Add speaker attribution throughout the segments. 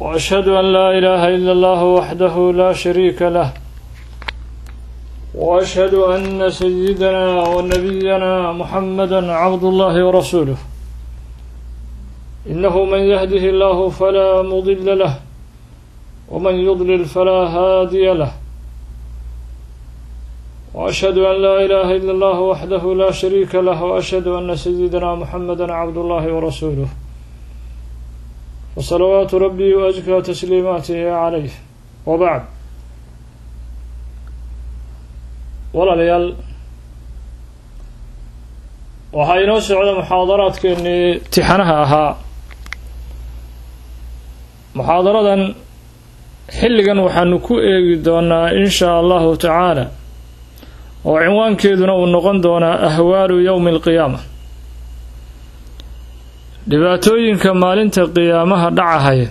Speaker 1: وأشهد أن لا إله إلا الله وحده لا شريك له وأشهد أن سيدنا ونبينا محمدا عبد الله ورسوله إنه من يهده الله فلا مضل له ومن يضلل فلا هادي له وأشهد أن لا إله إلا الله وحده لا شريك له وأشهد أن سيدنا محمدا عبد الله ورسوله وصلوات ربي وأزكى تسليماته عليه وبعد walaalayaal waxaa inoo socda muxaadaraadkeennii tixanaha ahaa muxaadaradan xilligan waxaanu ku eegi doonaa in shaa allahu tacaala oo cinwaankeeduna uu noqon doonaa ahwaalu yowmi alqiyaama dhibaatooyinka maalinta qiyaamaha dhacahaya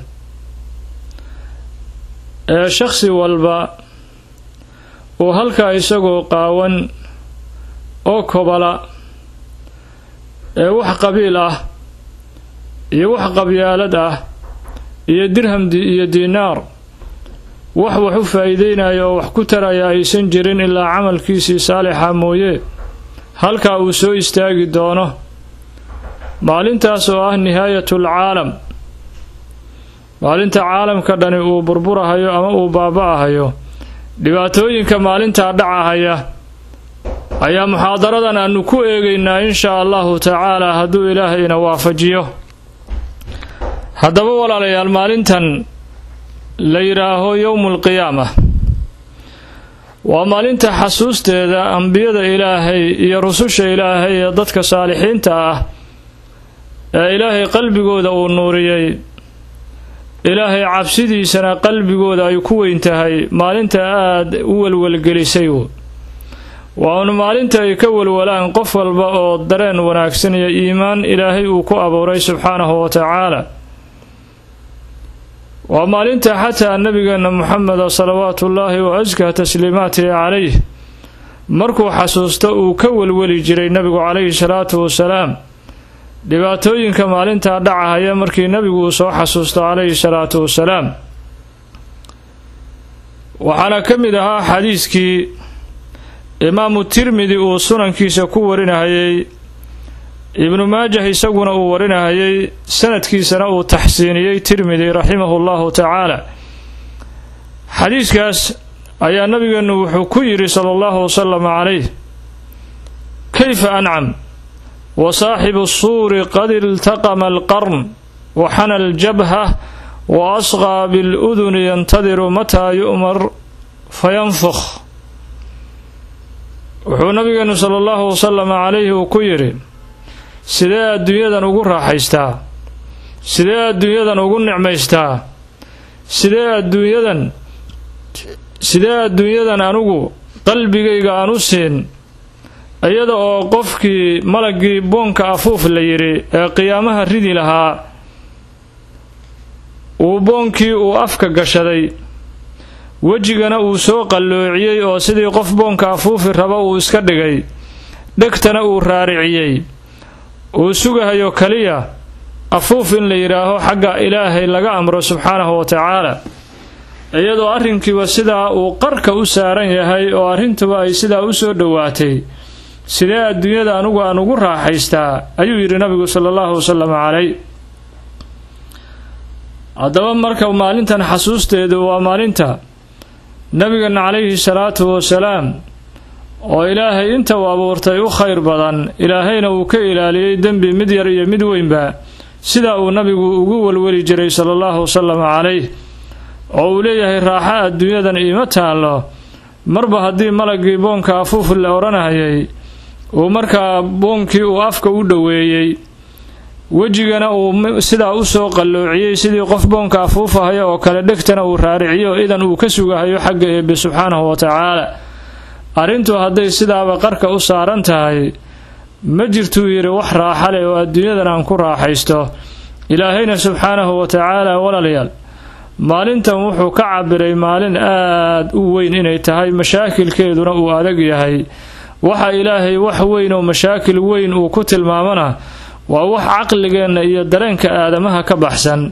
Speaker 1: ee shakhsi walba uu halkaa isagoo qaawan oo kobala ee wax qabiil ah iyo wax qabyaalad ah iyo dirham iyo diinaar wax wax u faa'iideynaya oo wax ku taraya aysan jirin ilaa camalkiisii saalixa mooye halkaa uu soo istaagi doono maalintaas oo ah nihaayatul caalam maalinta caalamka dhani uu burburahayo ama uu baaba-ahayo dhibaatooyinka maalintaa dhacahaya ayaa muxaadaradan aanu ku eegaynaa in shaa allahu tacaalaa hadduu ilaahayna waafajiyo haddaba walaalayaal maalintan la yidhaaho yowmulqiyaama waa maalinta xasuusteeda ambiyada ilaahay iyo rususha ilaahay ee dadka saalixiinta ah ee ilaahay qalbigooda uu nuuriyey ilaahay cabsidiisana qalbigooda ay ku weyn tahay maalinta aada u welwelgelisay waanu maalinta ay ka welwalaan qof walba oo dareen wanaagsan iyo iimaan ilaahay uu ku abuuray subxaanahu wa tacaala waa maalinta xataa nabigeena muxameda salawaatu ullaahi wa askaa tasliimaatihi calayh markuu xasuusto uu ka welweli jiray nabigu calayhi salaatu wasalaam dhibaatooyinka maalintaa dhacahaya markii nabigu uu soo xasuusto calayhi salaatu wasalaam waxaana ka mid ahaa xadiiskii imaamu tirmidi uu sunankiisa ku warinahayey ibnu maajah isaguna uu warinahayey sanadkiisana uu taxsiiniyey tirmidi raximahu llahu tacaala xadiiskaas ayaa nabigeenu wuxuu ku yidhi sala allahu wasalam calayh kayfa ancam wa saaxibu suuri qad iltaqama alqarn wa xana aljabha wa asqaa biluduni yantadiru mataa yu'mar fayanfukh wuxuu nabigeenu sala allahu wasalam calayhi uu ku yidhi sidee adduunyadan ugu raaxaystaa sidee adduunyadan ugu nicmaystaa sidee adduunyadan sidee adduunyadan anigu qalbigayga aan u siin iyada oo qofkii malaggii boonka afuuf la yidhi ee qiyaamaha ridi lahaa uu boonkii uu afka gashaday wejigana uu soo qalloociyey oo sidii qof boonka afuufi raba uu iska dhigay dhegtana uu raariciyey uu sugahayo keliya afuuf in la yidhaaho xagga ilaahay laga amro subxaanahu wa tacaala iyadoo arrinkiiba sidaa uu qarka u saaran yahay oo arrintuba ay sidaa u soo dhowaatay sidee adduunyada anugu aan ugu raaxaystaa ayuu yidhi nabigu sala allahu wasalam calay haddaba marka maalintan xasuusteedu waa maalinta nabigeena calayhi salaatu wasalaam oo ilaahay inta uu abuurtay u khayr badan ilaahayna uu ka ilaaliyey dembi mid yar iyo mid weynba sidaa uu nabigu ugu welweli jiray sala allahu wasalam calayh oo uu leeyahay raaxa adduunyadan iima taallo marba haddii malaggii boonka afuuf la odhanayay uu markaa boonkii uu afka u dhoweeyey wejigana uu sidaa u soo qalloociyey sidii qof boonka afuufahaya oo kale dhegtana uu raariciyo idan uu ka sugahayo xagga eebbe subxaanahu wa tacaala arrintu hadday sidaaba qarka u saaran tahay ma jirtuu yidhi wax raaxa leh oo adduunyadan aan ku raaxaysto ilaahayna subxaanahu wa tacaala walaalayaal maalintan wuxuu ka cabiray maalin aad u weyn inay tahay mashaakilkeeduna uu adag yahay waxa ilaahay wax weyn oo mashaakil weyn uu ku tilmaamana waa wax caqligeenna iyo dareenka aadamaha ka baxsan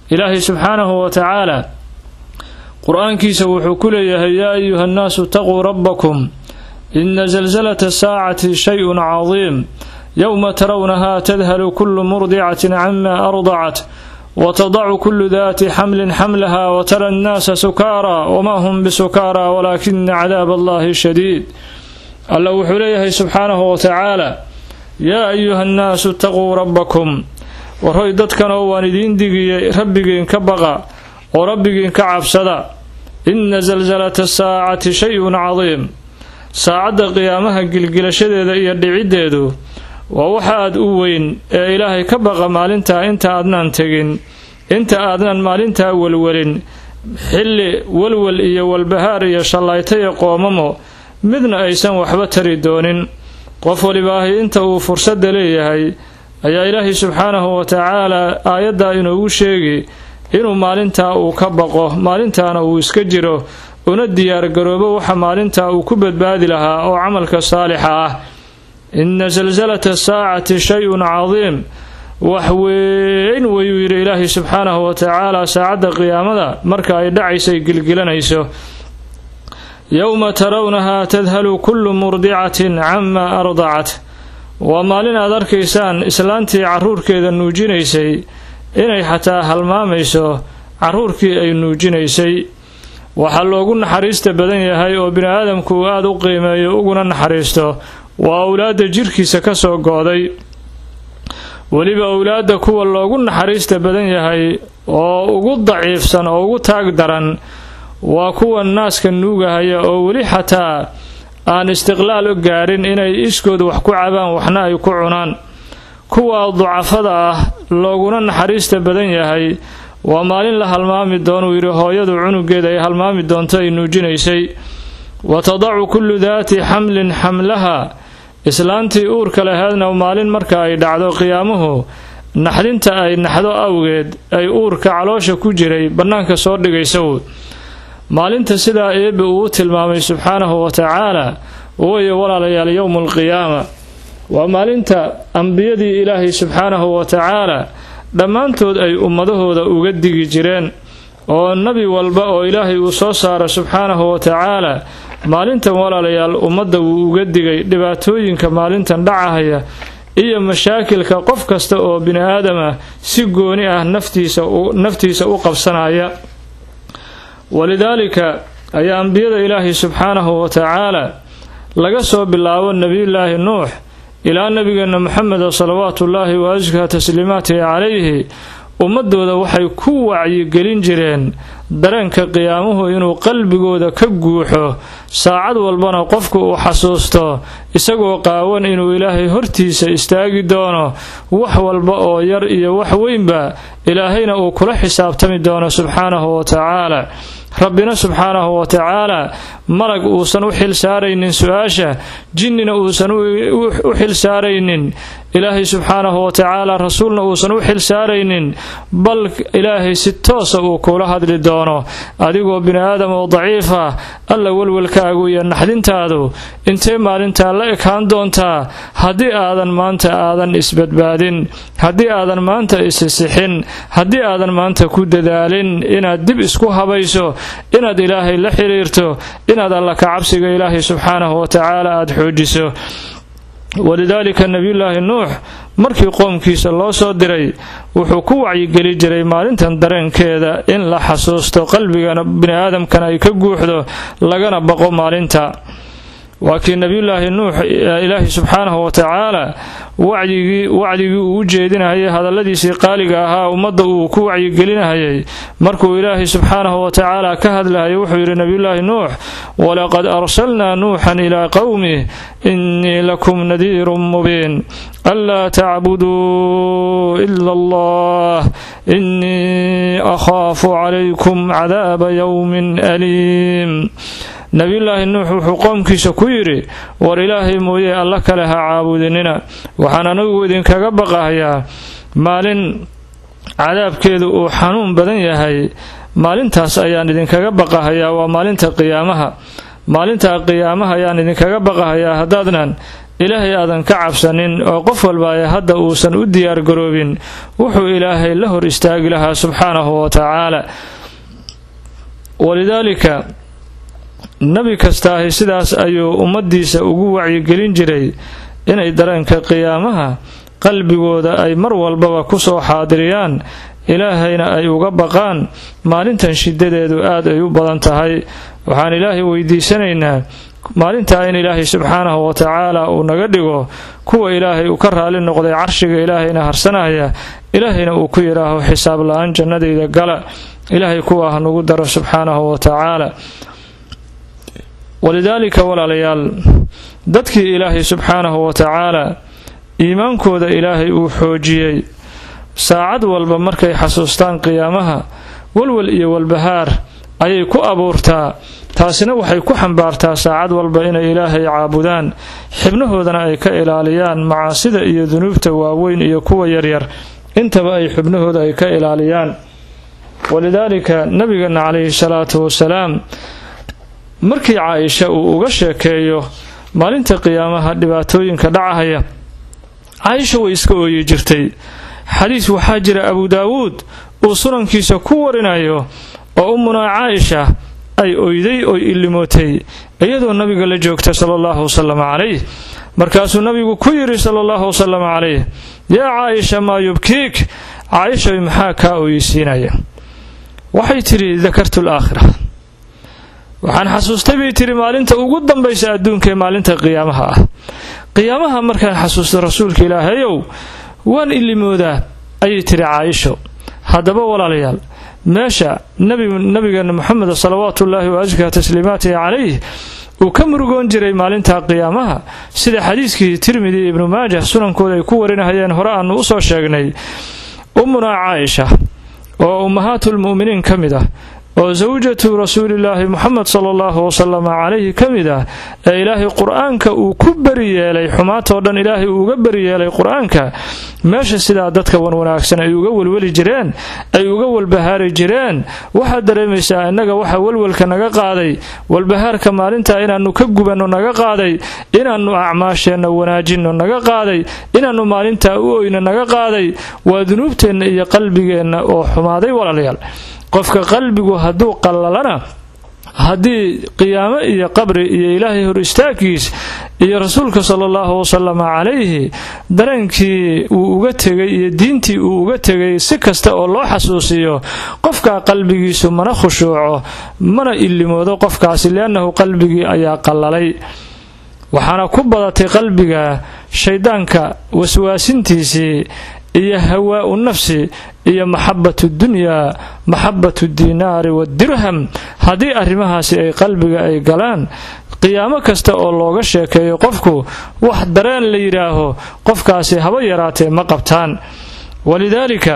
Speaker 1: ilaahay subxaanahu wa tacaala qur-aankiisa wuxuu ku leeyahay yaa ayuha annaasu itaquu rabbakum ina zalzalata saacati shay-un cadiim yowma tarawnaha tadhalu kullu murdicatin cama ardacat watadacu kullu daati xamlin xamlaha watara annaasa sukaara wamaa hum bisukaara walaakina cadaab allahi shadiid alla wuxuu leeyahay subxaanahu wa tacaala yaa ayuha annaasu itaquu rabbakum warhoy dadkanoo waan idiin digiyey rabbigiin ka baqa oo rabbigiin ka cabsada inna salsalata saacati shay-un cadiim saacadda qiyaamaha gilgilashadeeda iyo dhiciddeedu waa waxa aad u weyn ee ilaahay ka baqa maalintaa inta aadnaan tegin inta aadnan maalintaa welwelin xilli welwel iyo walbahaar iyo shallayto iyo qoomamo midna aysan waxba tari doonin qof walibaahi inta uu fursadda leeyahay ayaa ilaahay subxaanahu wa tacaalaa aayaddaa inoogu sheegi inuu maalintaa uu ka baqo maalintaana uu iska jiro una diyaargaroobo waxa maalintaa uu ku badbaadi lahaa oo camalka saalixa ah inna salsalata saacati shay-un cadiim wax weyn wayuu yidhi ilaahay subxaanahu wa tacaala saacadda qiyaamada marka ay dhacaysay gilgilanayso yowma tarawnahaa tadhalu kullu murdicatin camaa ardacat waa maalin aad arkaysaan islaantii carruurkeeda nuujinaysay inay xataa halmaamayso carruurkii ay nuujinaysay waxaa loogu naxariista badan yahay oo bini aadamku uu aada u qiimeeyo uguna naxariisto waa owlaadda jirkiisa ka soo go-day weliba owlaadda kuwa loogu naxariista badan yahay oo ugu daciifsan oo ugu taag daran waa kuwa naaska nuugahaya oo weli xataa aan istiqlaal u gaadhin inay iskood wax ku cabaan waxna ay ku cunaan kuwa ducafada ah looguna naxariista badan yahay waa maalin la halmaami doonuu yidhi hooyadu cunugeeda ay halmaami doonto ay nuujinaysay wa tadacu kullu daati xamlin xamlaha islaantii uurka laheedna maalin marka ay dhacdo qiyaamuhu naxdinta ay naxdo awgeed ay uurka caloosha ku jiray bannaanka soo dhigaysaw maalinta sidaa eebbe uu u tilmaamay subxaanahu wa tacaala wayo walaalayaal yowmu alqiyaama waa maalinta ambiyadii ilaahay subxaanahu wa tacaala dhammaantood ay ummadahooda uga digi jireen oo nebi walba oo ilaahay uu soo saaro subxaanahu wa tacaala maalintan walaalayaal ummadda wuu uga digay dhibaatooyinka maalintan dhacahaya iyo mashaakilka qof kasta oo bini aadamah si gooni ah naftiisa u qabsanaya walidaalika ayaa ambiyada ilaahay subxaanahu wa tacaala laga soo bilaabo nebiyullaahi nuux ilaa nebigeenna moxameda salawaatuullaahi wa askaa tasliimaatihi calayhi ummadooda waxay ku wacyigelin jireen dareenka qiyaamuhu inuu qalbigooda ka guuxo saacad walbana qofku uu xasuusto isagoo qaawan inuu ilaahay hortiisa istaagi doono wax walba oo yar iyo wax weynba ilaahayna uu kula xisaabtami doono subxaanahu wa tacaala rabbina subxaanahu wa tacaala malag uusan u xil saaraynin su-aasha jinnina uusan u xil saaraynin ilaahay subxaanahu wa tacaala rasuulna uusan u xil saaraynin bal ilaahay si toosa uu kula hadli doono adigoo bini aadam oo daciifa alla welwelkaagu iyo naxdintaadu intee maalintaa la ekaan doontaa haddii aadan maanta aadan isbadbaadin haddii aadan maanta isisixin haddii aadan maanta ku dadaalin inaad dib isku habayso inaad ilaahay la xiriirto inaad alla ka cabsiga ilaahay subxaanahu wa tacaala aada xoojiso walidaalika nebiyullaahi nuux markii qoomkiisa loo soo diray wuxuu ku wacyigeli jiray maalintan dareenkeeda in la xasuusto qalbigana bini aadamkana ay ka guuxdo lagana baqo maalinta waa kii nebiyullaahi nuux ilaahi subxaanahu wa tacaala wacdigii wacdigii uu u jeedinahayay hadalladiisii qaaliga ahaa ummadda uu ku wacyigelinahayay markuu ilaahay subxaanahu wa tacaala ka hadlahayay wuxuu yidhi nebiyullaahi nuux walaqad arsalnaa nuuxan ilaa qowmih innii lakum nadiirun mubiin anlaa tacbuduu ila allah innii akhaafu calaykum cadaaba yowmin aliim nebiyullaahi nuux wuxuu qoomkiisa ku yidhi war ilaahay mooye alla kale ha caabudinina waxaan anigu idinkaga baqahayaa maalin cadaabkeedu uu xanuun badan yahay maalintaas ayaan idinkaga baqahayaa waa maalinta qiyaamaha maalinta qiyaamaha ayaan idinkaga baqahayaa haddaadnan ilaahay aadan ka cabsanin oo qof walba ee hadda uusan u diyaargaroobin wuxuu ilaahay la hor istaagi lahaa subxaanahu wa tacaala walidaalika nebi kastaahi sidaas ayuu ummaddiisa ugu wacyigelin jiray inay dareenka qiyaamaha qalbigooda ay mar walbaba ku soo xaadiriyaan ilaahayna ay uga baqaan maalintan shidadeedu aad ay u badan tahay waxaan ilaahay weydiisanaynaa maalintaa in ilaahay subxaanahu wa tacaala uu naga dhigo kuwa ilaahay uu ka raali noqday carshiga ilaahayna harsanaya ilaahayna uu ku yidhaaho xisaab la-aan jannadayda gala ilaahay kuwa ha nagu daro subxaanahu wa tacaala walidaalika walaalayaal dadkii ilaahay subxaanahu wa tacaala iimaankooda ilaahay uu xoojiyey saacad walba markay xasuustaan qiyaamaha walwal iyo walbahaar ayay ku abuurtaa taasina waxay ku xambaartaa saacad walba inay ilaahay caabudaan xibnahoodana ay ka ilaaliyaan macaasida iyo dunuubta waaweyn iyo kuwa yaryar intaba ay xubnahooda ay ka ilaaliyaan walidaalika nabigeena calayhi salaatu wasalaam markii caaisha uu uga sheekeeyo maalinta qiyaamaha dhibaatooyinka dhacahaya caaisha way iska ooyi jirtay xadiis waxaa jira abu daawuud uu sunankiisa ku warinayo oo ummunaa caaisha ay oyday oy illimootay iyadoo nabiga la joogta sala allahu wasalam calayh markaasuu nabigu ku yidhi sala allahu wasalam calayh yaa caaisha maa yubkiik caaishay maxaa kaa ooyisiinaya waxay tidhi dakartu alaakhira waxaan xasuustay bay tidhi maalinta ugu dambaysa adduunka ee maalinta qiyaamaha ah qiyaamaha markaan xasuusta rasuulka ilaahayow waan ilimoodaa ayay tidhi caaisho haddaba walaalayaal meesha nabigeena moxamed salawaatuullaahi wa askaa tasliimaatihi calayh uu ka murugoon jiray maalinta qiyaamaha sida xadiiskii tirmidi ibnu maajah sunankooda ay ku warinahayeen hore aanu usoo sheegnay ummunaa caaisha oo ummahaatulmu'miniin ka mid ah oo sawjatu rasuulilaahi moxamed sala allahu wasalam calayhi ka mid ah ee ilaahay qur-aanka uu ku beri yeelay xumaatoo dhan ilaahay uu uga beri yeelay qur-aanka meesha sidaa dadka wanwanaagsan ay uga welweli jireen ay uga walbahaari jireen waxaad dareemaysaa innaga waxa welwelka naga qaaday walbahaarka maalinta inaannu ka gubanno naga qaaday inaannu acmaasheenna wanaajinno naga qaaday inaannu maalintaa u oyno naga qaaday waa dunuubteenna iyo qalbigeenna oo xumaaday walaalayaal qofka qalbigu hadduu qallalana haddii qiyaamo iyo qabri iyo ilaahay hor istaagkiis iyo rasuulka sala allahu wasalama calayhi dareenkii uu uga tegay iyo diintii uu uga tegay si kasta oo loo xasuusiyo qofkaa qalbigiisu mana khushuuco mana illimoodo qofkaasi liannahu qalbigii ayaa qallalay waxaana ku badatay qalbiga shayddaanka waswaasintiisii iyo hawaa'u nafsi iyo maxabatu dunyaa maxabatu diinaari wadirham haddii arrimahaasi ay qalbiga ay galaan qiyaamo kasta oo looga sheekeeyo qofku wax dareen la yidhaaho qofkaasi haba yaraatee ma qabtaan walidaalika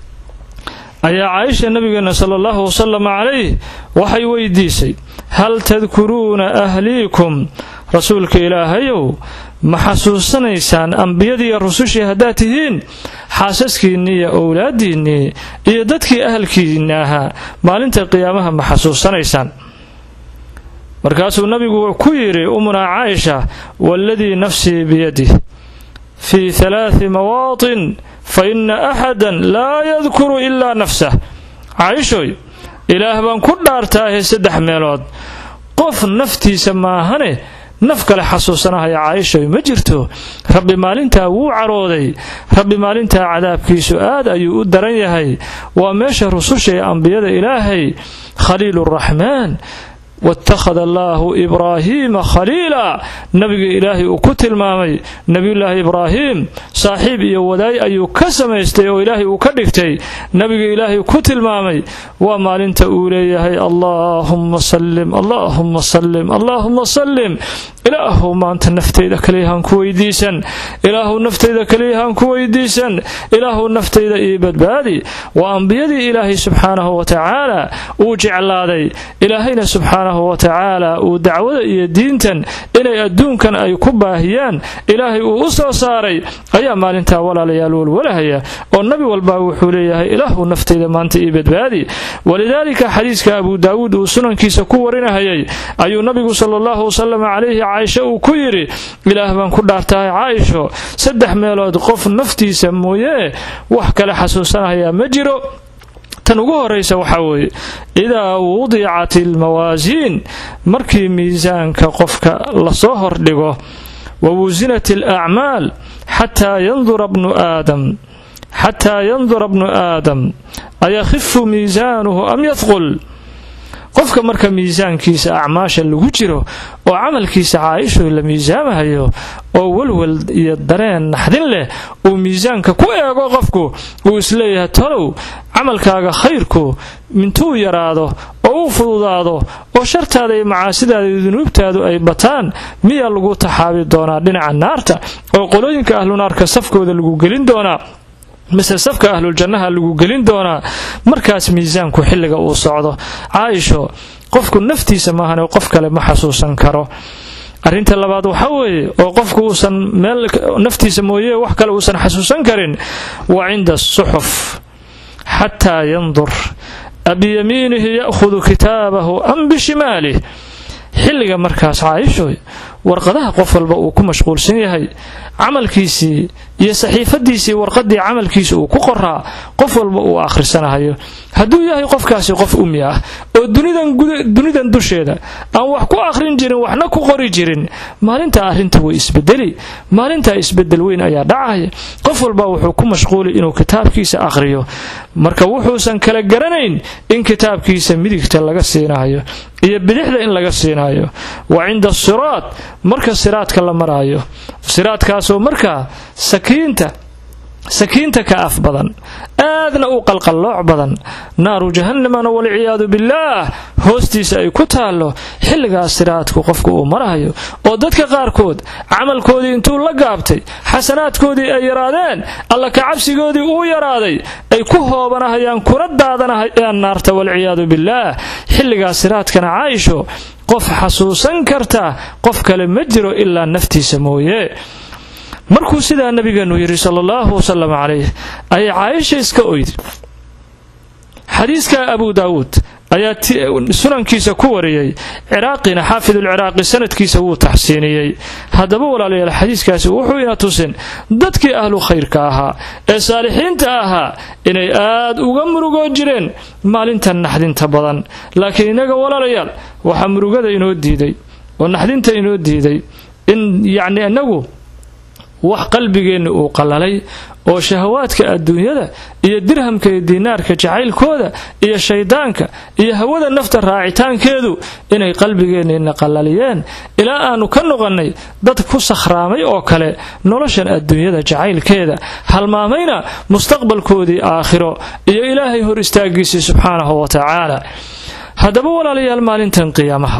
Speaker 1: ayaa caaisha nabigeena sala allahu wasalam calayh waxay weydiisay hal tadkuruuna ahliikum rasuulka ilaahayow ma xasuusanaysaan ambiyadiiyo rusushii haddaad tihiin xaasaskiinnii iyo owlaadiinnii iyo dadkii ahalkiinna ahaa maalinta qiyaamaha ma xasuusanaysaan markaasuu nabigu ku yidhi umunaa caaisha waaladii nafsii biyadih fii halaati mawaatin fa inna axadan laa yadkuru ilaa nafsah caaishoy ilaah baan ku dhaartaahe saddex meelood qof naftiisa maahane naf kale xasuusanahaya caaishoy ma jirto rabbi maalintaa wuu carooday rabbi maalintaa cadaabkiisu aad ayuu u daran yahay waa meesha rususha ee ambiyada ilaahay khaliiluraxmaan watakhada allaahu ibraahiima khaliila nabiga ilaahay uu ku tilmaamay nebiyullaahi ibraahim saaxiib iyo wadaay ayuu ka samaystay oo ilaahay uu ka dhigtay nabiga ilaahay ku tilmaamay waa maalinta uu leeyahay allaahumma sallim allaahumma sallim allaahumma sallim ilaahu maanta naftayda kaliyahaan ku weydiisan ilaahu naftayda kaliyahaan ku weydiisan ilaahu naftayda ii badbaadi waa ambiyadii ilaahay subxaanahu wa tacaala uu jeclaaday ilaahayna subxaana subxaanahu wa tacaala uu dacwada iyo diintan inay adduunkan ay ku baahiyaan ilaahay uu u soo saaray ayaa maalintaa walaalayaal walwalahaya oo nabi walba wuxuu leeyahay ilaahu naftayda maanta ii badbaadi walidaalika xadiiska abu daawuud uu sunankiisa ku warinahayay ayuu nabigu sala allahu wasalam calayhi caaisha uu ku yidhi ilaah baan ku dhaartahay caaisho saddex meelood qof naftiisa mooyee wax kale xasuusanahayaa ma jiro tan ugu horaysa waxaa weeye idaa wudicat almawaasiin markii miisaanka qofka lasoo hordhigo wa wusinat alacmaal xataa yandura bnu aadam xataa yandura bnu aadam ayakhifu miisaanuhu am yadqul qofka marka miisaankiisa acmaasha lagu jiro oo camalkiisa caaisho la miisaamahayo oo walwal iyo dareen naxdin leh uu miisaanka ku eego qofku uu isleeyahay talow camalkaaga khayrku mintuu yaraado oo uu fududaado oo shartaada iyo macaasidaada iyo dunuubtaadu ay bataan miyaa lagu taxaabi doonaa dhinaca naarta oo qolooyinka ahlunaarka safkooda lagu gelin doonaa mise safka ahluljannaha lagu gelin doonaa markaas miisaanku xilliga uu socdo caaisho qofku naftiisa maahane qof kale ma xasuusan karo arrinta labaad waxaa weeye oo qofku uusan meel naftiisa mooye wax kale uusan xasuusan karin wa cinda asuxuf xataa yandur abiyamiinihi ya'khudu kitaabahu am bishimaalih xilliga markaas caaishoy warqadaha qof walba uu ku mashquulsan yahay camalkiisii iyo saxiifadiisii warqadii camalkiisa uu ku qoraa qof walba uu akhrisanahayo hadduu yahay qofkaasi qof umi ah oo dunidan dusheeda aan wax ku akhrin jirin waxna ku qori jirin maalintaa arrinta way isbedeli maalintaa isbedel weyn ayaa dhacaya qof walba wuxuu ku mashquuli inuu kitaabkiisa akhriyo marka wuxuusan kala garanayn in kitaabkiisa midigta laga siinayo iyo bidixda in laga siinayo wa cinda asiraad marka siraadka la maraayo siraadkaasoo markaa sakiinta sakiinta ka af badan aadna u qalqallooc badan naaru jahannamana walciyaadu billaah hoostiisa ay ku taallo xilligaas siraadku qofku uu marahayo oo dadka qaarkood camalkoodii intuu la gaabtay xasanaadkoodii ay yaraadeen alla ka cabsigoodii uu yaraaday ay ku hoobanahayaan kuna daadanahayaan naarta walciyaadu billaah xilligaas siraadkana caaisho qof xasuusan karta qof kale ma jiro ilaa naftiisa mooye markuu sidaa nabigeenu yidhi sala allahu wasalam calayh ayay caaisha iska oydi xadiiska abu daawuud ayaa sunankiisa ku wariyey ciraaqina xaafidulciraaqi sanadkiisa wuu taxsiiniyey haddaba walaalayaal xadiiskaasi wuxuu ina tusin dadkii ahlu khayrka ahaa ee saalixiinta ahaa inay aad uga murugoon jireen maalintan naxdinta badan laakiin innaga walaalayaal waxaa murugada inoo diiday oo naxdinta inoo diiday in yacni inagu wax qalbigeenna uu qallalay oo shahawaadka adduunyada iyo dirhamka iyo diinaarka jacaylkooda iyo shaydaanka iyo hawada nafta raacitaankeedu inay qalbigeenniina qallaliyeen ilaa aanu ka noqonnay dad ku sakhraamay oo kale noloshan adduunyada jacaylkeeda halmaamayna mustaqbalkoodii aakhiro iyo ilaahay hor istaagiisii subxaanahu wa tacaala haddaba walaalayaal maalintan qiyaamaha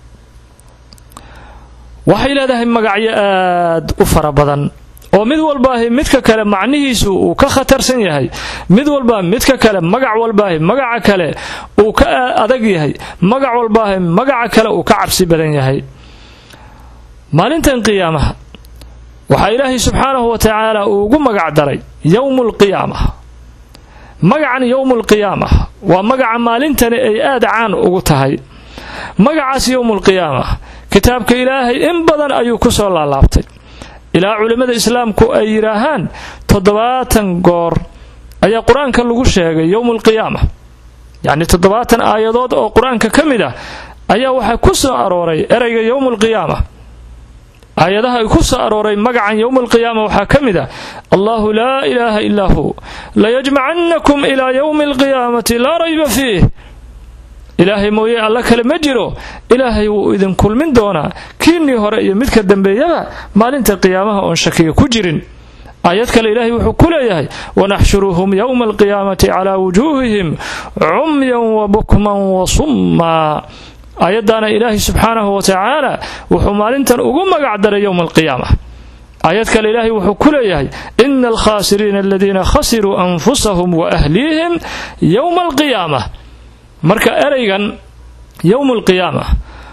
Speaker 1: waxay leedahay magacyo aad u fara badan oo mid walbaahi midka kale macnihiisu uu ka khatarsan yahay mid walbaa midka kale magac walbaahi magaca kale uu ka adag yahay magac walbaahi magaca kale uu ka cabsi badan yahay maalintan qiyaamaha waxaa ilaahay subxaanahu wa tacaala uu ugu magac daray yowmu lqiyaama magacan yowmu lqiyaama waa magaca maalintani ay aad caan ugu tahay magacaas yowmu lqiyaama kitaabka ilaahay in badan ayuu ku soo laalaabtay ilaa culimmada islaamku ay yidhaahaan toddobaatan goor ayaa qur-aanka lagu sheegay yowmu alqiyaama yacni toddobaatan aayadood oo qur-aanka ka mid ah ayaa waxaa ku soo arooray erayga yowmu alqiyaama aayadaha ay ku soo arooray magacan yowmu alqiyaama waxaa ka mid ah allahu laa ilaaha ilaa hu layajmacannakum ilaa yowmi alqiyaamati laa rayba fiih ilaahay mooye alla kale ma jiro ilaahay wuu idin kulmin doonaa kiinnii hore iyo midka dambeeyaba maalinta qiyaamaha oon shakiga ku jirin aayad kale ilaahay wuxuu ku leeyahay wanaxshuruhum yowma alqiyaamati calaa wujuuhihim cumyan wa bukman wa summaa aayaddaana ilaahay subxaanahu wa tacaala wuxuu maalintan ugu magac daray yowma alqiyaama aayad kale ilaahay wuxuu ku leeyahay ina alkhaasiriina aladiina khasiruu anfusahum wa ahliihim yowma alqiyaama marka eraygan yowmu alqiyaama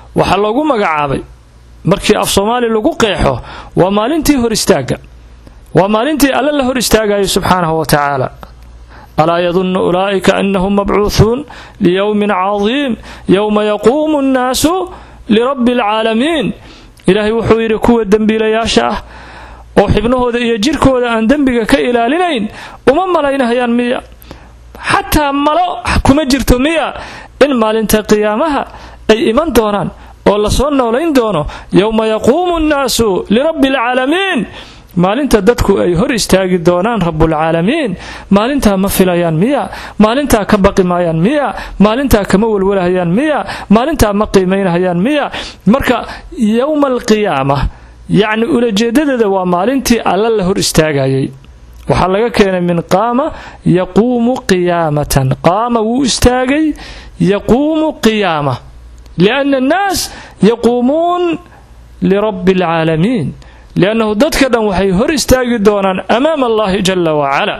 Speaker 1: waxaa loogu magacaabay markii af soomaali lagu qeexo waa maalintii hor istaagga waa maalintii alle la hor istaagayay subxaanahu wa tacaala alaa yadunnu ulaa'ika annahum mabcuuhuun liyowmin cadiim yowma yaquumu nnaasu lirabbi alcaalamiin ilaahay wuxuu yidhi kuwa dembiilayaasha ah oo xibnahooda iyo jirkooda aan dembiga ka ilaalinayn uma malaynahayaan miya xataa malo kuma jirto miya in maalinta qiyaamaha ay iman doonaan oo lasoo noolayn doono yowma yaquumu nnaasu lirabbi alcaalamiin maalinta dadku ay hor istaagi doonaan rabbulcaalamiin maalintaa ma filayaan miya maalintaa ka baqi maayaan miya maalintaa kama welwalahayaan miya maalintaa ma qiimaynahayaan miya marka yowma alqiyaama yacni ulajeedadeeda waa maalintii alla la hor istaagayay waxaa laga keenay min qaama yaquumu qiyaamatan qaama wuu istaagay yaquumu qiyaama lianna annaas yaquumuun lirabbi alcaalamiin liannahu dadka dhan waxay hor istaagi doonaan amaama allahi jala wacala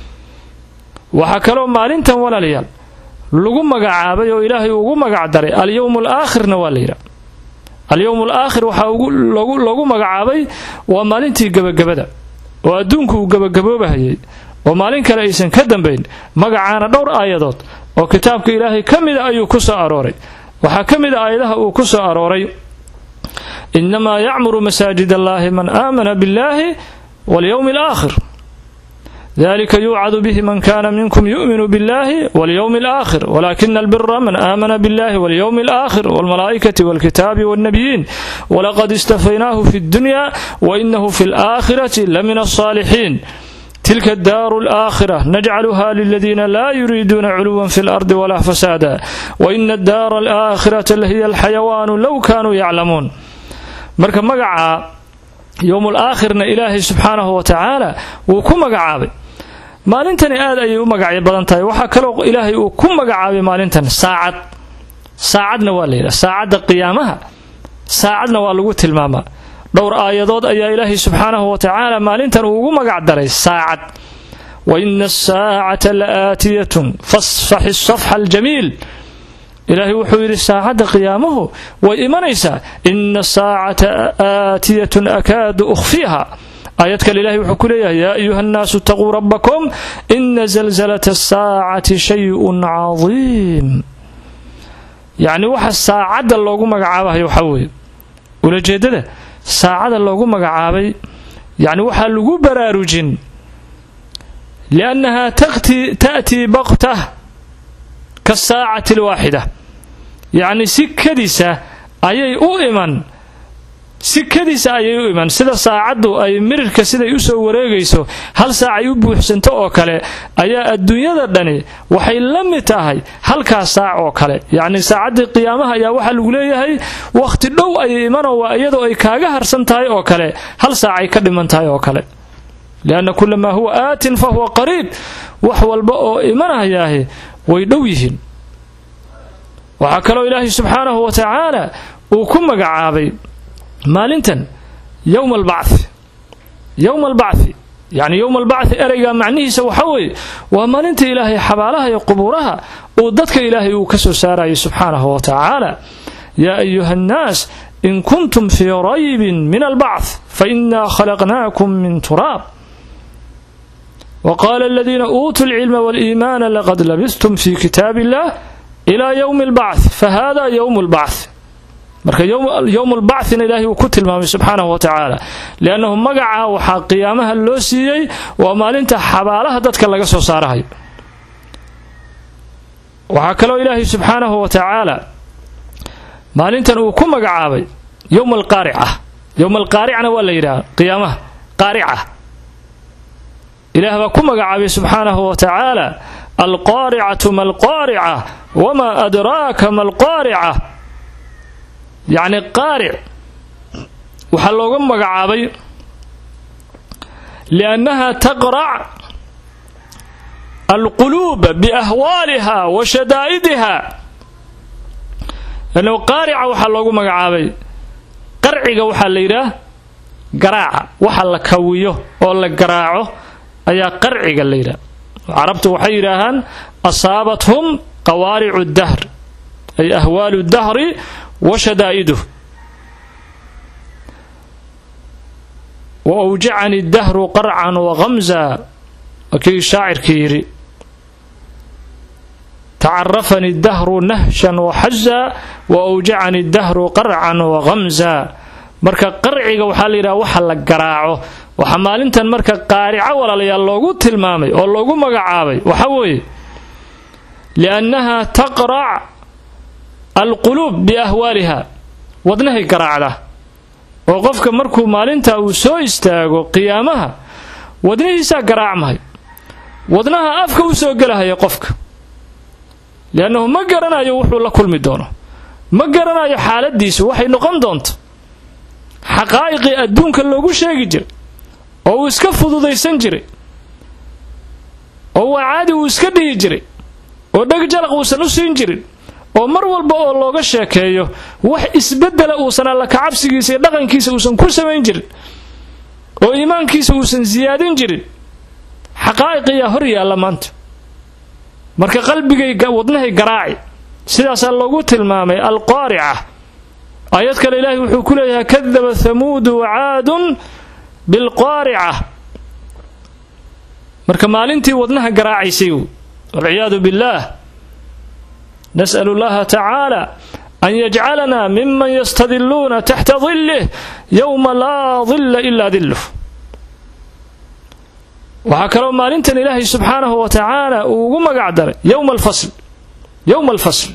Speaker 1: waxaa kaloo maalintan walaalayaal lagu magacaabay oo ilaahay ugu magac daray alyowm alaakhirna waa la yidhaha alyowm alaakhir waxaa loogu magacaabay waa maalintii gebagabada oo adduunku uu gebagaboobahayay oo maalin kale aysan ka dambayn magacaana dhowr aayadood oo kitaabka ilaahay ka mida ayuu ku soo arooray waxaa ka mid a aayadaha uu ku soo arooray inamaa yacmuru masaajid allahi man aamana biاllahi walyowmi alaakhir dalika yuucadu bihi man kana minkum yu'minu biاllahi walyowmi alaakhir walakina albira man aamana biاllahi walyowmi alaakhir walmalaa'ikati walkitaabi walnabiyiin walaqad istafaynaahu fi اddunya wainahu fi اlaakhirati lamina alsaalixiin tilka adaaru alaakhira najcaluha liladiina laa yuriiduuna culuwan fi lardi walaa fasaada waina addaara alaakhirata lahiya alxayawaanu low kaanuu yaclamuun marka magaca yowmul aakhirna ilaahay subxaanahu wa tacaala wuu ku magacaabay maalintani aad ayay u magacyo badan tahay waxaa kaloo ilaahay uu ku magacaabay maalintan saacad saacadna waa la yidhaha saacadda qiyaamaha saacadna waa lagu tilmaamaa dhowr aayadood ayaa ilaahay subxaanahu wa tacaala maalintan uu ugu magac daray saacad wa ina asaacata la aatiyatun fasfaxi safxa aljamiil ilaahay wuxuu yidhi saacadda qiyaamuhu way imanaysaa ina saacata aatiyatun akaadu ukhfiiha aayad kale ilahay wuxuu ku leeyahay yaa ayuha nnaasu itaquu rabbakum ina zalzalata asaacati shayun cadiim yacni waxa saacadda loogu magacaabahayo waxaa weeye ulajeedada saacada loogu magacaabay yacni waxaa lagu baraarujin liannaha ta'tii baktah kasaacati alwaaxida yacni si kadisa ayay u iman si kadisa ayay u iman sida saacaddu ay mirirka siday u soo wareegayso hal saac ay u buuxsanto oo kale ayaa adduunyada dhani waxay la mid tahay halkaas saac oo kale yacni saacaddii qiyaamaha ayaa waxaa lagu leeyahay wakhti dhow ayay imanoo waa iyadoo ay kaaga harsan tahay oo kale hal saac ay ka dhiman tahay oo kale lianna kula maa huwa aatin fa huwa qariib wax walba oo imanayaahi way dhow yihiin waxaa kaloo ilaahay subxaanahu wa tacaala uu ku magacaabay maalintan yowma albacthi yowma albacthi yacni yowma albacthi ereyga macnihiisa waxa weeye waa maalinta ilaahay xabaalaha iyo qubuuraha uu dadka ilaahay uu ka soo saarayay subxaanahu wa tacaala yaa ayuha annaas in kuntum fii raybin min albacth fainaa khalaqnaakum min turaab wqaala aladiina uutuu lcilma waliimaana laqad labistum fi kitaab illah ilaa yowmi albacth fahada yowmu lbacth marka yowmu lbacthina ilaahay uu ku tilmaamay subxaanahu wa tacaala liannahu magaca waxaa qiyaamaha loo siiyey waa maalinta xabaalaha dadka laga soo saarahayo waxaa kaloo ilaahay subxaanahu wa tacaala maalintan uu ku magacaabay yowma alqaarica yowma alqaaricana waa la yidhaha qiyaamaha qaarica ilaah baa ku magacaabay subxaanahu wa tacaala alqaaricatu ma alqaarica wamaa adraaka ma alqaarica yacni qaaric waxaa looga magacaabay liannaha taqrac alquluuba biahwaaliha wa shadaa'idiha lannahu qaarica waxaa loogu magacaabay qarciga waxaa la yidhaah garaaca waxa la kawiyo oo la garaaco ayaa qarciga la yidhaha carabtu waxay yidhaahaan asaabathum qawaaricu dahr ay ahwaalu dahri wa shadaa'iduh wa awjacani dahru qarcan wa khamza waa kii shaacirkii yidhi tacarafani dahru nahshan wa xaza wa awjacani dahru qarcan wa khamza marka qarciga waxaa la yidhaha waxa la garaaco waxaa maalintan marka qaarico walaalayaal loogu tilmaamay oo loogu magacaabay waxa weeye liannaha taqrac alquluub biahwaaliha wadnahay garaacda oo qofka markuu maalinta uu soo istaago qiyaamaha wadnihiisaa garaacmahay wadnaha afka u soo gelahaya qofka liannahu ma garanayo wuxuu la kulmi doono ma garanayo xaaladiisu waxay noqon doonto xaqaa'iqii adduunka loogu sheegi jiray oo uu iska fududaysan jiray oo waa caadi uu iska dhihi jiray oo dheg jalaq uusan u siin jirin oo mar walba oo looga sheekeeyo wax isbeddela uusan alla kacabsigiisa iyo dhaqankiisa uusan ku samayn jirin oo iimaankiisa uusan siyaadin jirin xaqaa'iqiyaa hor yaalla maanta marka qalbigay wadnahay garaaci sidaasaa loogu tilmaamay alqaarica aayad kale ilaahay wuxuu ku leeyahay kadaba hamuudu wacaadun bilqaarica marka maalintii wadnaha garaacaysay walciyaadu billaah nas'alu llaha tacaala an yajcalanaa miman yastadiluuna taxta dilih yowma laa dilla ilaa diluh waxaa kaloo maalintan ilaahay subxaanahu wa tacaala uu ugu magac daray yowma alfasl yowma alfasl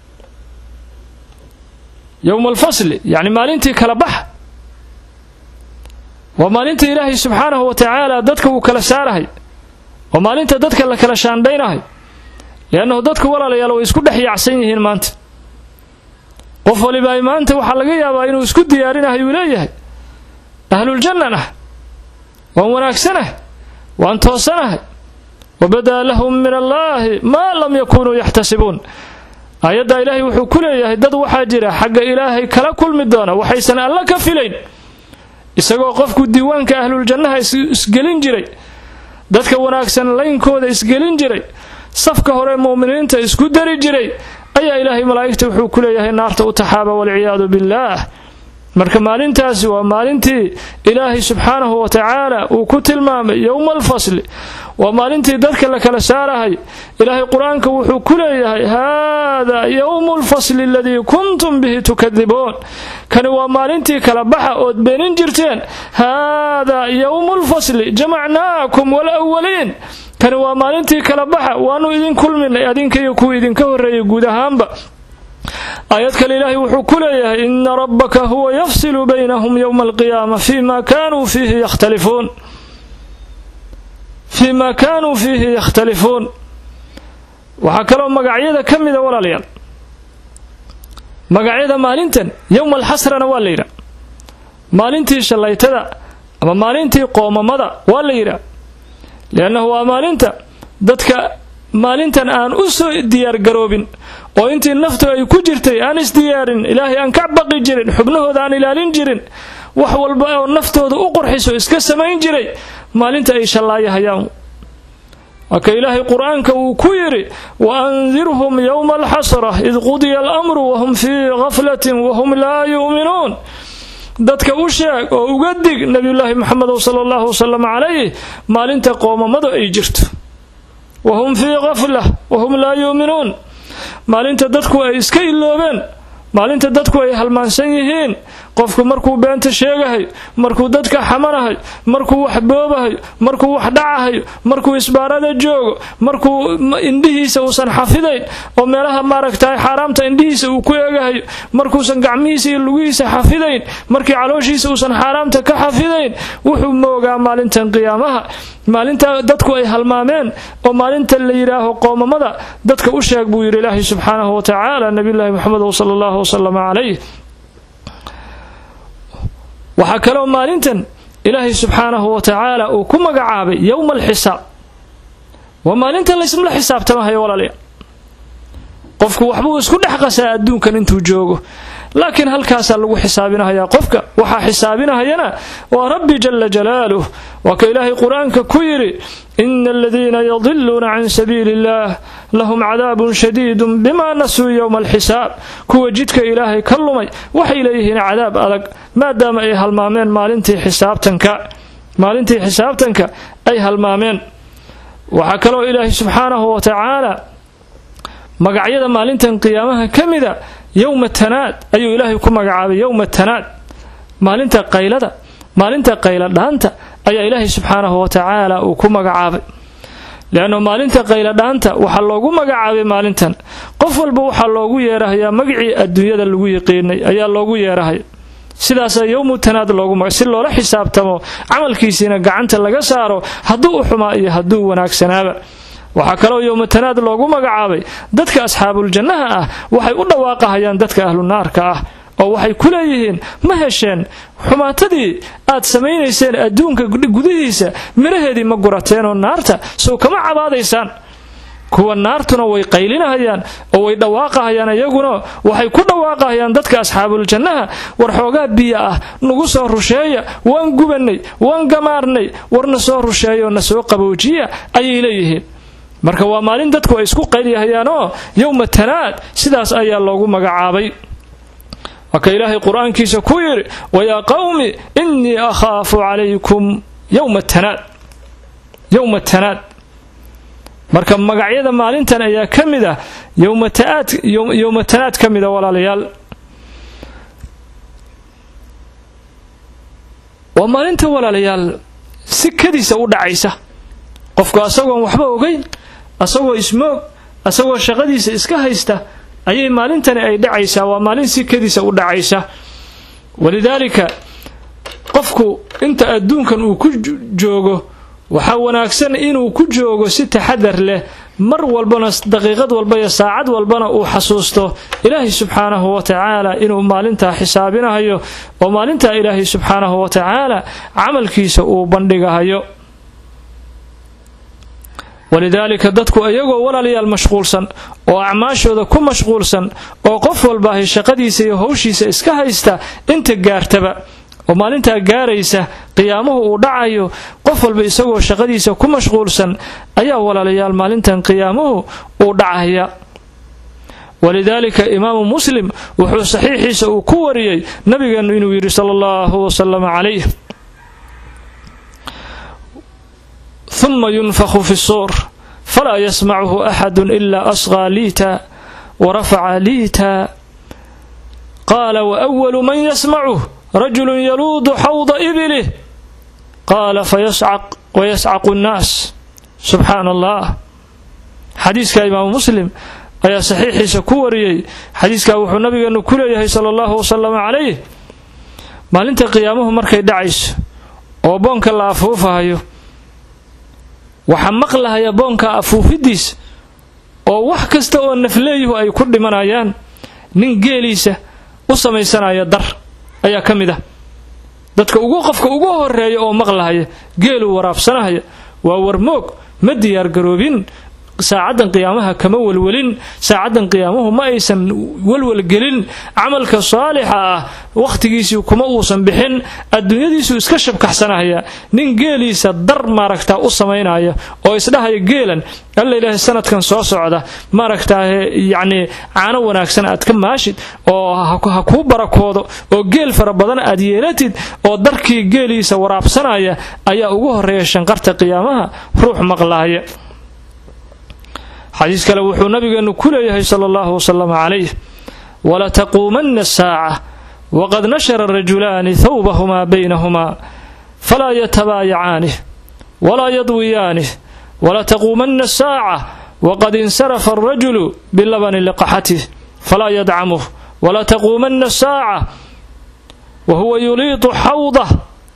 Speaker 1: yowma alfasli yacni maalintii kala baxa waa maalinta ilaahay subxaanahu wa tacaala dadka uu kala saarahay waa maalinta dadka la kala shaandhaynahay liannahu dadku walaalayaal way isku dhex yaacsan yihiin maanta qof waliba ay maanta waxaa laga yaabaa inuu isku diyaarinahay uu leeyahay ahluljannan ah waan wanaagsanah waan toosanahay wabadaa lahum min allaahi maa lam yakunuu yaxtasibuun aayaddaa ilaahay wuxuu ku leeyahay dad waxaa jira xagga ilaahay kala kulmi doona waxaysan alla ka filayn isagoo qofku diiwaanka ahluljannaha isgelin jiray dadka wanaagsan laynkooda isgelin jiray safka hore mu'miniinta isku dari jiray ayaa ilaahay malaa'igta wuxuu ku leeyahay naarta u taxaaba walciyaadu billaah marka maalintaasi waa maalintii ilaahay subxaanahu wa tacaala uu ku tilmaamay yowma alfasli waa maalintii dadka la kala saarahay ilaahay qur-aanka wuxuu ku leeyahay haadaa yowmu lfasli aladii kuntum bihi tukadibuun kani waa maalintii kala baxa ood beenin jirteen haadaa yowmu lfasli jamacnaakum walawaliin kani waa maalintii kala baxa waanu idin kulminay adinka iyo kuwa idinka horreeyay guud ahaanba aayad kale ilaahay wuxuu ku leeyahay ina rabbaka huwa yafsilu baynahum yowma alqiyaama fima kanuu fiihi yakhtalifuun fii ma kaanuu fiihi yakhtalifuun waxaa kaloo magacyada ka mida walaalayaal magacyada maalintan yowma alxasrana waa la yidhaa maalintii shallaytada ama maalintii qoomamada waa la yidhaa liannahu waa maalinta dadka maalintan aan u soo diyaargaroobin oo intii naftu ay ku jirtay aan isdiyaarin ilaahay aan ka baqi jirin xubnahooda aan ilaalin jirin wax walba oo naftooda u qurxiso iska samayn jiray maalinta ay shallaayahayaan waa ka ilaahay qur-aanka uu ku yidhi wa andirhum yowma alxasra id qudiya alamru wahum fii gaflatin wahum laa yu'minuun dadka u sheeg oo uga dig nebiyulaahi moxamedow sala allahu wasalam calayh maalinta qoomamadu ay jirto wahum fii gafla wahum laa yu'minuun maalinta dadku ay iska iloobeen maalinta dadku ay halmaansan yihiin qofku markuu beenta sheegahayo markuu dadka xamanahayo markuu wax boobahayo markuu wax dhacahayo markuu isbaarada joogo markuu indhihiisa uusan xafidayn oo meelaha maaragtahay xaaraamta indhihiisa uu ku eegahayo markuusan gacmihiisa iyo lugihiisa xafidayn markii calooshiisa uusan xaaraamta ka xafidayn wuxuu moogaa maalintan qiyaamaha maalinta dadku ay halmaameen oo maalinta la yidhaaho qoomamada dadka u sheeg buu yidhi ilaahay subxaanahu wa tacaala nabiyulaahi moxamed sala allahu wasalam calayh waxaa kaloo maalintan ilaahay subxaanahu wa tacaala uu ku magacaabay yowma alxisaab waa maalintan laysmala xisaabtamahayo walaalayaal qofku waxbuu isku dhex qasaa adduunkan intuu joogo laakiin halkaasaa lagu xisaabinahayaa qofka waxaa xisaabinahayana waa rabbi jala jalaaluh waa ka ilaahay qur-aanka ku yidhi ina aladiina yadiluuna can sabiili illah lahum cadaabun shadiidun bimaa nasuu yowma alxisaab kuwa jidka ilaahay ka lumay waxay leeyihiin cadaab adag maadaama ay halmaameen maalintii xisaabtanka maalintii xisaabtanka ay halmaameen waxaa kaloo ilaahay subxaanahu wa tacaala magacyada maalintan qiyaamaha ka mida yowma tanaad ayuu ilaahay ku magacaabay yowma tanaad maalinta qaylada maalinta qayla dhaanta ayaa ilaahay subxaanahu wa tacaala uu ku magacaabay leanna maalinta qayla dhaanta waxaa loogu magacaabay maalintan qof walba waxaa loogu yeerahayaa magacii adduunyada lagu yiqiinay ayaa loogu yeerahaya sidaasaa yowmu tanaad loogu si loola xisaabtamo camalkiisiina gacanta laga saaro hadduu u xumaa iyo hadduu wanaagsanaaba waxaa kaloo yowmatanaad loogu magacaabay dadka asxaabuuljannaha ah waxay u dhawaaqahayaan dadka ahlu naarka ah oo waxay ku leeyihiin ma hesheen xumaatadii aad samaynayseen adduunka gudihiisa miraheedii ma gurateenoo naarta sow kama cabaadaysaan kuwa naartuna way qaylinahayaan oo way dhawaaqahayaan iyaguna waxay ku dhawaaqahayaan dadka asxaabuuljannaha war xoogaa biyo ah nagu soo rusheeya waan gubannay waan gamaarnay warna soo rusheeyaoo na soo qaboojiya ayay leeyihiin marka waa maalin dadku ay isku qayliyahayaanoo yowma tanaad sidaas ayaa loogu magacaabay waa ka ilaahay qur-aankiisa ku yidhi wayaa qawmi innii akhaafu calaykum yowma tanaad yowma tanaad marka magacyada maalintan ayaa ka mid ah yowma tanaad ka mida walaalayaal waa maalinta walaalayaal si kadiisa u dhacaysa qofku asagoon waxba ogeyn asagoo ismoog asagoo shaqadiisa iska haysta ayay maalintani ay dhacaysaa waa maalin si kadiisa u dhacaysa walidaalika qofku inta adduunkan uu ku joogo waxaa wanaagsan inuu ku joogo si taxadar leh mar walbana daqiiqad walba iyo saacad walbana uu xasuusto ilaahay subxaanahu wa tacaala inuu maalintaa xisaabinahayo oo maalintaa ilaahay subxaanahu wa tacaala camalkiisa uu bandhigahayo walidaalika dadku iyagoo walaalayaal mashquulsan oo acmaashooda ku mashquulsan oo qof walbaahay shaqadiisa iyo howshiisa iska haysta inta gaartaba oo maalintaa gaaraysa qiyaamuhu uu dhacayo qof walba isagoo shaqadiisa ku mashquulsan ayaa walaalayaal maalintan qiyaamuhu uu dhacaya walidaalika imaamu muslim wuxuu saxiixiisa uu ku wariyey nabigeenu inuu yidhi sala allahu wasalam calayh ثuma yunfakhu fi الsuur falaa yasmachu axadu ila asqىa liita warafaca liita qaala waأwalu man yasmacuh rajulu yaluudu xawda ibilih qaala wayascaqu الnaas subxaana allah xadiiska imaamu muslim ayaa saxiixiisa ku wariyey xadiiskaa wuxuu nabigeenu ku leeyahay sala allahu wasalam calayh maalinta qiyaamuhu markay dhacayso oo boonka la afuufahayo waxaa maqlahaya boonka afuufidiisa oo wax kasta oo nafleeyuhu ay ku dhimanayaan nin geeliisa u samaysanaya dar ayaa ka mid ah dadka ugu qofka ugu horeeya oo maqlahaya geeluu waraabsanahaya waa warmoog ma diyaargaroobin saacaddan qiyaamaha kama welwelin saacaddan qiyaamuhu ma aysan welwelgelin camalka saalixa ah wakhtigiisii kuma uusan bixin adduunyadiisuu iska shabkaxsanahaya nin geeliisa dar maaragtaa u samaynaya oo isdhahaya geelan alla ilaahay sanadkan soo socda maaragtaahe yacnii caano wanaagsan aad ka maashid oo ha kuu barakoodo oo geel fara badan aad yeelatid oo darkii geeliisa waraabsanaya ayaa ugu horeeya shanqarta qiyaamaha ruux maqlaaya xadiis kale wuxuu nabigeenu ku leeyahay sala allahu wasalam calayh walataquumanna asaaca waqad nashara rajulaani thawbahumaa baynahumaa falaa yatabaayacaani walaa yadwiyaanih walataquumanna asaaca waqad insarafa alrajulu bilabani liqaxatih falaa yadcamuh walataquumanna asaaca wahuwa yuliitu xawdah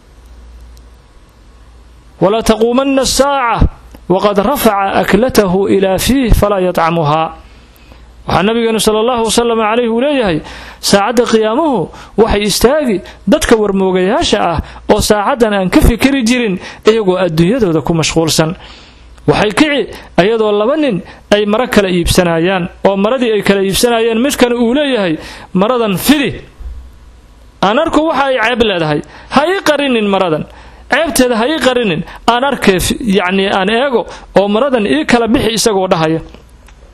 Speaker 1: walataquumanna asaaca waqad rafaca aklatahu ilaa fiih falaa yadcamuhaa waxaa nabigeenu sala allahu wasalam calayh uu leeyahay saacadda qiyaamuhu waxay istaagi dadka warmoogayaasha ah oo saacaddan aan ka fikeri jirin iyagoo adduunyadooda ku mashquulsan waxay kici iyadoo laba nin ay maro kala iibsanayaan oo maradii ay kala iibsanayeen midkan uu leeyahay maradan fidi aan arku waxa ay ceeb leedahay ha ii qarinin maradan ceebteeda ha ii qarinin aan arkee yacnii aan eego oo maradan ii kala bixi isagoo dhahaya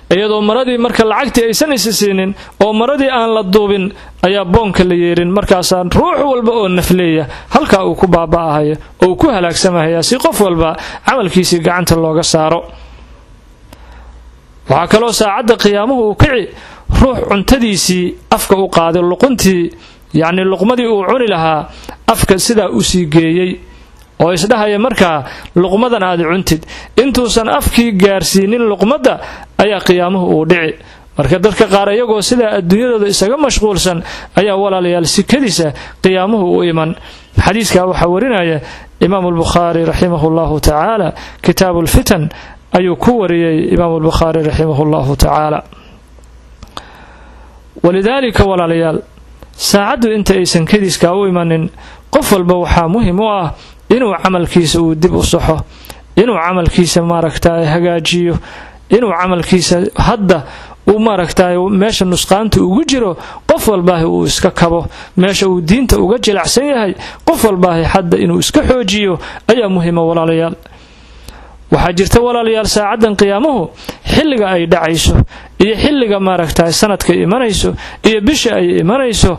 Speaker 1: iyadoo maradii marka lacagtii aysan isi siinin oo maradii aan la duubin ayaa boonka la yeerin markaasaa ruux walba oo nafleeya halkaa uu ku baaba'ahaya oo uu ku halaagsamahaya si qof walba camalkiisii gacanta looga saaro waxaa kaloo saacadda qiyaamuhu uu kici ruux cuntadiisii afka u qaaday luquntii yacnii luqmadii uu cuni lahaa afka sidaa u sii geeyey oo isdhahaya markaa luqmadan aad cuntid intuusan afkii gaarsiinin luqmadda ayaa qiyaamuhu uu dhici marka dadka qaar iyagoo sidaa adduunyadooda isaga mashquulsan ayaa walaalayaal sikadiisa qiyaamuhu u iman xadiiskaa waxaa warinaya imaamu albukhaari raximahu llahu tacaala kitaabu lfitan ayuu ku wariyey imaamu albukhaari raximahu llahu tacaala walidaalika walaalayaal saacaddu inta aysan kadiiskaa u imanin qof walba waxaa muhim u ah inuu camalkiisa uu dib u saxo inuu camalkiisa maaragtay hagaajiyo inuu camalkiisa hadda uu maaragtay meesha nusqaanta ugu jiro qof walbaahi uu iska kabo meesha uu diinta uga jilacsan yahay qof walbaahi hadda inuu iska xoojiyo ayaa muhima walaalayaal waxaa jirta walaalayaal saacaddan qiyaamuhu xilliga ay dhacayso iyo xilliga maaragtay sanadka imanayso iyo bisha ay imanayso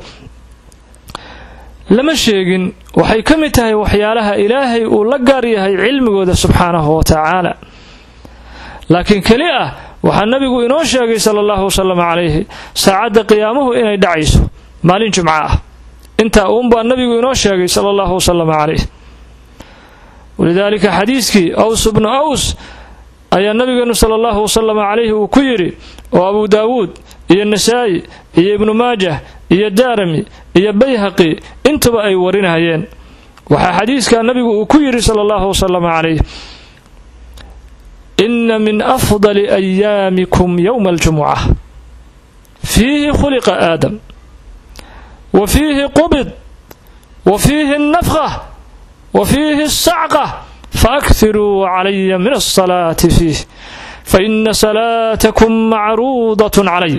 Speaker 1: lama sheegin waxay ka mid tahay waxyaalaha ilaahay uu la gaar yahay cilmigooda subxaanahu wa tacaala laakiin keli ah waxaa nabigu inoo sheegay sala allahu wasalam calayhi saacadda qiyaamuhu inay dhacayso maalin jumco ah intaa uunbaa nabigu inoo sheegay sala allahu wasalam calayh walidaalika xadiiskii aws bnu aws ayaa nabigeenu sala allahu wasalam calayhi uu ku yidhi oo abu daawuud iyo nasaa'i iyo ibnu maajah iyo daarami iyo bayhaqi intuba ay warinayeen waxaa xadiiskaa nabigu uu ku yidhi sala allahu wasalam calayh ina min afdali ayaamikum yowma aljumuca fiihi khuliqa aadam wa fiihi qubid wa fiihi nafqa wa fiihi sacqa faakthiruu calaya min asalaati fiih faina salaatakum macruudatun calay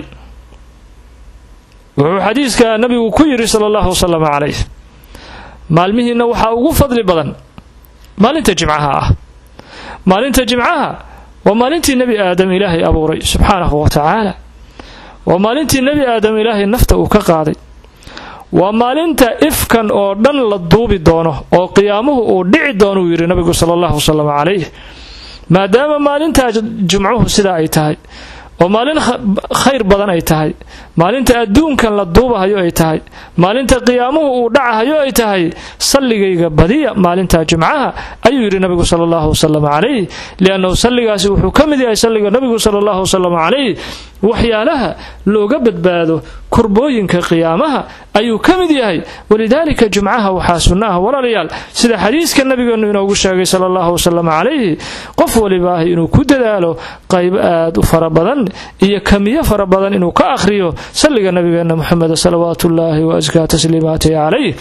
Speaker 1: wuxuu xadiiskaa nabigu ku yidhi sala allahu wasalam calayh maalmihiinna waxaa ugu fadli badan maalinta jimcaha ah maalinta jimcaha waa maalintii nebi aadam ilaahay abuuray subxaanahu wa tacaala waa maalintii nebi aadam ilaahay nafta uu ka qaaday waa maalinta ifkan oo dhan la duubi doono oo qiyaamuhu uu dhici doonuu yidhi nabigu sala allahu wasalam calayh maadaama maalintaa jumcuhu sidaa ay tahay oo maalin khayr badan ay tahay maalinta adduunkan la duubahayo ay tahay maalinta qiyaamuhu uu dhacahayo ay tahay salligayga badiya maalinta jumcaha ayuu yidhi nabigu sala allahu wasalam calayh liannahu salligaasi wuxuu ka mid yahay salliga nabigu sala allahu wasalam calayh waxyaalaha looga badbaado kurbooyinka qiyaamaha ayuu ka mid yahay walidaalika jumcaha waxaa sunno ah walaalayaal sida xadiiska nabigeenu inoogu sheegay sala allahu wasalam calayhi qof walibaahi inuu ku dadaalo qayb aad u fara badan iyo kamiyo fara badan inuu ka akhriyo salliga nabigeena moxameda salawaatu ullaahi wa askaa tasliimaatihi calayh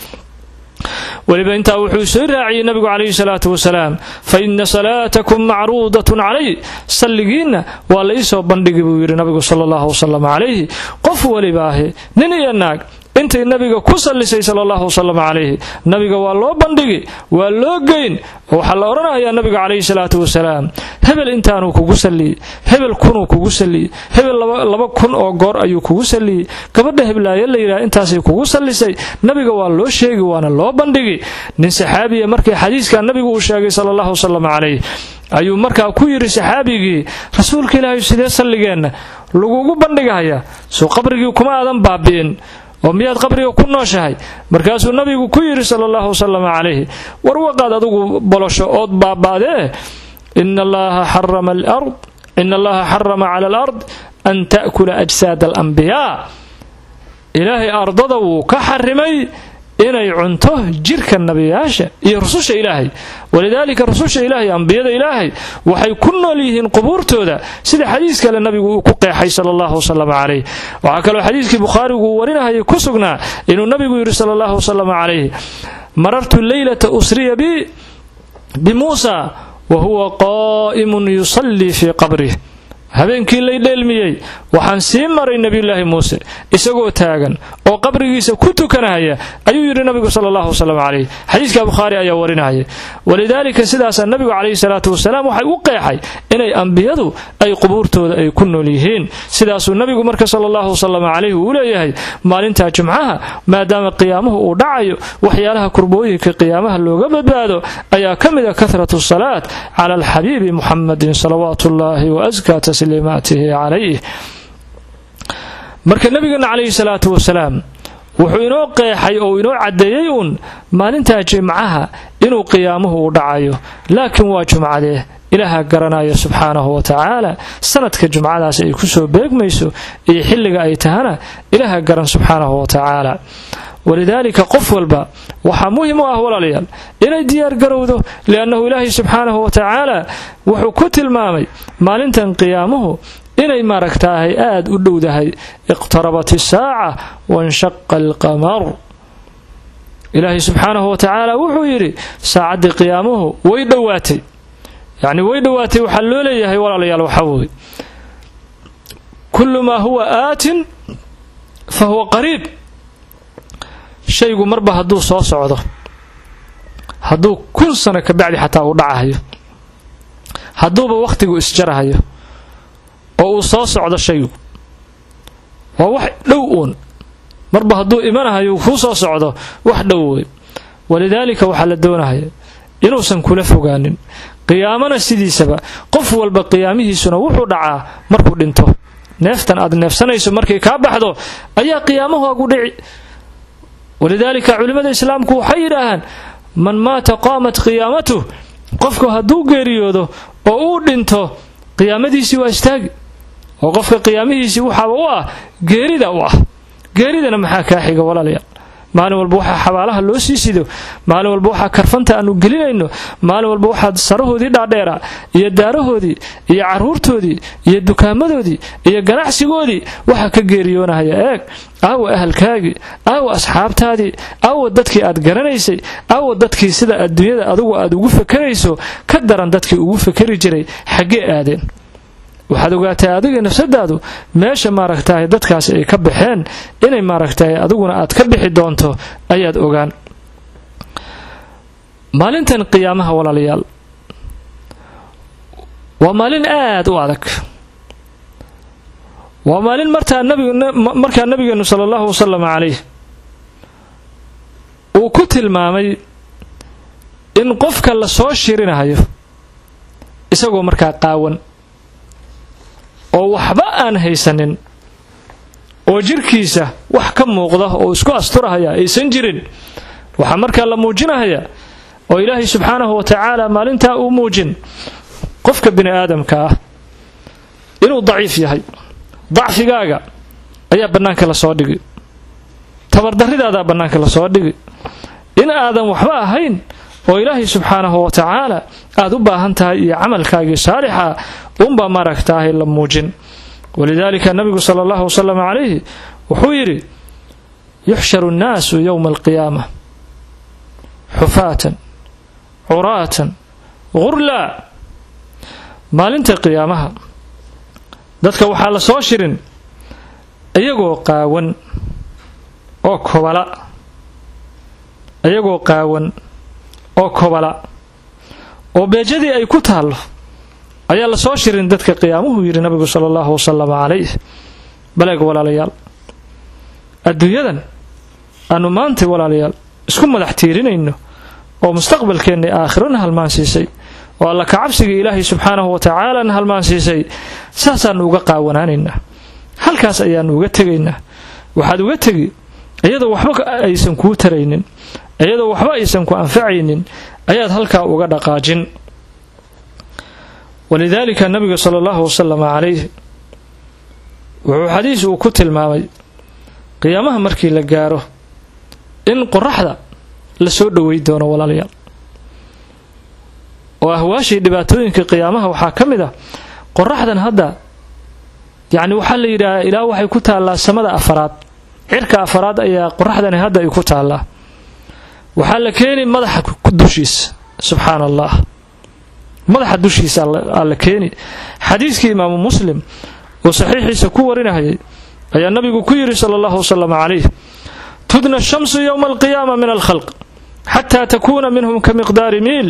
Speaker 1: weliba intaa wuxuu soo raaciyey nabigu calayhi salaatu wasalaam fa ina salaatakum macruudatun calay salligiinna waa la iisoo bandhigi buu yidhi nabigu sala allahu wasalam calayhi qof welibaahi nin iyo naag intay nabiga ku sallisay sala allahu wasalam calayhi nabiga waa loo bandhigi waa loo geyn waxaa la odhanayaa nabiga calayhi salaatu wasalaam hebel intaanuu kugu salliyey hebel kunuu kugu salliyey hebel laba kun oo goor ayuu kugu salliyey gabadha heblaayo la yidhaha intaasay kugu sallisay nabiga waa loo sheegi waana loo bandhigi nin saxaabiya markii xadiiskaa nabigu uu sheegay sala allahu wasalam calayh ayuu markaa ku yidhi saxaabigii rasuulka ilaahay sidee salligeenna lagugu bandhigahayaa soo qabrigii kuma aadan baabi'in oo miyaad qabriga ku nooshahay markaasuu nabigu ku yidhi sala allahu wasalam calayhi war waqaad adigu bolosho ood baaba'dee ina allaha xarama alard ina allaha xarama cala alard an ta'kula ajsaada alambiyaa ilaahay ardada wuu ka xarimay inay cunto jirka nabiyaasha iyo rususha ilaahay walidaalika rususha ilaahay ambiyada ilaahay waxay ku nool yihiin qubuurtooda sida xadiis kale nabigu uu ku qeexay sala allahu wasalam calayh waxaa kaloo xadiiskii bukhaarigu uu warinahayay ku sugnaa inuu nabigu yidhi sala allahu wasalam calayh marartu leylata usriya bi bimuusa wa huwa qaa'imun yusallii fii qabrih habeenkii lay dheelmiyey waxaan sii maray nebiyulaahi muuse isagoo taagan oo qabrigiisa ku tukanahaya ayuu yidhi nabigu sala allahu wasalam calayh xadiiska bukhaari ayaa warinahaya walidaalika sidaasaa nabigu calayhi salaatu wasalaam waxay u qeexay inay ambiyadu ay qubuurtooda ay ku nool yihiin sidaasuu nabigu marka sala allahu wasalam calayhi uu leeyahay maalintaa jumcaha maadaama qiyaamuhu uu dhacayo waxyaalaha kurbooyinka qiyaamaha looga badbaado ayaa ka mid a kahratu salaat cala alxabiibi muxamadin salawaatu ullaahi waaskaa tasliimaatihi calayh marka nabigeena calayhi salaatu wasalaam wuxuu inoo qeexay oo inoo caddeeyey uun maalintaa jimcaha inuu qiyaamuhu u dhacayo laakiin waa jumcadee ilaaha garanaya subxaanahu wa tacaala sanadka jumcadaas ay kusoo beegmayso iyo xilliga ay tahana ilaaha garan subxaanahu wa tacaala walidaalika qof walba waxaa muhim u ah walaalayaal inay diyaargarowdo liannahu ilaahay subxaanahu wa tacaala wuxuu ku tilmaamay maalintan qiyaamuhu inay maaragtaahay aada u dhowdahay iqtarabat isaaca wanshaqa alqamar ilaahay subxaanahu wa tacaala wuxuu yidhi saacaddii qiyaamuhu way dhowaatay yacni way dhowaatay waxaa loo leeyahay walaalayaal waxaa weye kullu maa huwa aatin fa huwa qariib shaygu marba hadduu soo socdo hadduu kun sano ka bacdi xataa uu dhacahayo hadduuba wakhtigu isjarahayo oo uu soo socdo shaygu waa wax dhow uun marba hadduu imanahayo kuu soo socdo wax dhow wey walidaalika waxaa la doonahaya inuusan kula fogaanin qiyaamana sidiisaba qof walba qiyaamihiisuna wuxuu dhacaa markuu dhinto neeftan aad neefsanayso markay kaa baxdo ayaa qiyaamahaagu dhici walidaalika culimmada islaamku waxay yidhaahaan man maata qaamat qiyaamatuh qofku hadduu geeriyoodo oo uu dhinto qiyaamadiisii waa istaagi oo qofka qiyaamihiisii waxaaba u ah geerida u ah geeridana maxaa kaa xiga walaalayaal maalin walba waxaa xabaalaha loo sii sido maalin walba waxaa karfanta aanu gelinayno maalin walba waxaa sarahoodii dhaadheera iyo daarahoodii iyo caruurtoodii iyo dukaamadoodii iyo ganacsigoodii waxaa ka geeriyoonahaya eeg aawa ahalkaagii aawa asxaabtaadii aawa dadkii aad garanaysay aawa dadkii sida adduunyada adugu aad ugu fakarayso ka daran dadkii ugu fakari jiray xaggee aadeen waxaad ogaatay adiga nafsadaadu meesha maaragtahay dadkaasi ay ka baxeen inay maaragtahay adiguna aad ka bixi doonto ayaad ogaan maalintan qiyaamaha walaalayaal waa maalin aad u adag waa maalin martaa markaa nabigeenu sala allahu wasalam calayh uu ku tilmaamay in qofka la soo shirinahayo isagoo markaa qaawan oo waxba aan haysanin oo jirkiisa wax ka muuqda oo isku asturahaya aysan jirin waxaa markaa la muujinahaya oo ilaahay subxaanahu wa tacaala maalintaa uu muujin qofka bini aadamka ah inuu daciif yahay dacfigaaga ayaa bannaanka lasoo dhigi tabardarridaadaa bannaanka lasoo dhigi in aadan waxba ahayn oo ilaahay subxaanahu wa tacaala aad u baahan tahay iyo camalkaagii saalixa unbaa maaragtaahay la muujin walidaalika nabigu sala allahu wasalam calayhi wuxuu yidhi yuxsharu nnaasu yowma alqiyaama xufaatan curaatan gurlaa maalinta qiyaamaha dadka waxaa la soo shirin iyagoo qaawan oo kobala iyagoo qaawan oo kobala oo beejadii ay ku taallo ayaa la soo shirin dadka qiyaamuhu yidhi nabigu sala allahu wasalam calayh baleeg walaalayaal adduunyadan aanu maantay walaalayaal isku madax tiirinayno oo mustaqbalkeenna aakhirona halmaansiisay oo alla kacabsigii ilaahay subxaanahu wa tacaalana halmaansiisay saasaannu uga qaawanaanaynaa halkaas ayaannu uga tegaynaa waxaad uga tegi iyadoo waxba aysan kuu taraynin iyadoo waxba aysan ku anfacaynin ayaad halkaa uga dhaqaajin walidaalika nabiga sala allahu wasalam calayh wuxuu xadiis uu ku tilmaamay qiyaamaha markii la gaaro in qoraxda la soo dhowey doono walaalayaal oo ahwaashii dhibaatooyinka qiyaamaha waxaa ka mid ah qoraxdan hadda yacni waxaa la yidhaahaa ilaa waxay ku taallaa samada afaraad cirka afaraad ayaa qoraxdani hadda ay ku taallaa waxaa la keeni madaxa dushiisa subxaana allah madaxa dushiisa alla keeni xadiiskii imaamu muslim oo saxiixiisa ku warinahayay ayaa nabigu ku yidhi sala allahu wasalam calayh tudna shamsu yowma alqiyaama min alkhalq xataa takuuna minhum ka miqdaari miil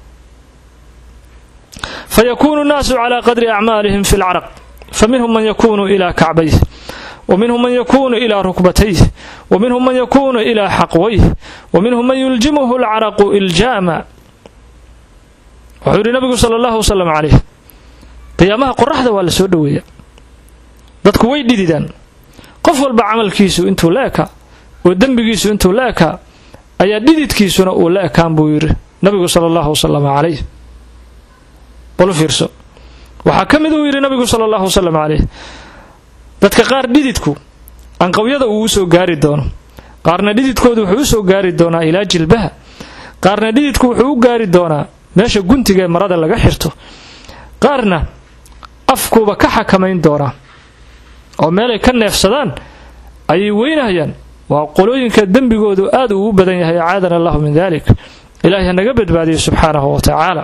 Speaker 1: fayakunu nnaasu calaa qadri acmaalihim fi lcaraq faminhum man yakunu ilaa kacbayh ومنهم من يكون إلى ركبتيه ومنهم من يكون إلى حقويه ومنهم من يلجمه العرق إلجاما wuxuu yidhi nabigu sala allahu wasalam calayh qiyaamaha qoraxda waa la soo dhoweeya dadku way dhididaan qof walba camalkiisu intuu la ekaa oo dembigiisu intuu la ekaa ayaa dhididkiisuna uu la ekaan buu yidhi nabigu sala allahu wasalam calayh balu fiirso waxaa ka mid uu yidhi nabigu sala allahu wasalam calayh dadka qaar dhididku anqawyada uu u soo gaari doono qaarna dhididkoodu wuxuu u soo gaari doonaa ilaa jilbaha qaarna dhididku wuxuu u gaari doonaa meesha guntiga ee marada laga xirto qaarna afkuuba ka xakamayn doonaa oo meelay ka neefsadaan ayay weynahayaan waa qolooyinka dembigoodu aad uu u badan yahay acaadana allahu min dalik ilaahay hanaga badbaadiyo subxaanahu wa tacaala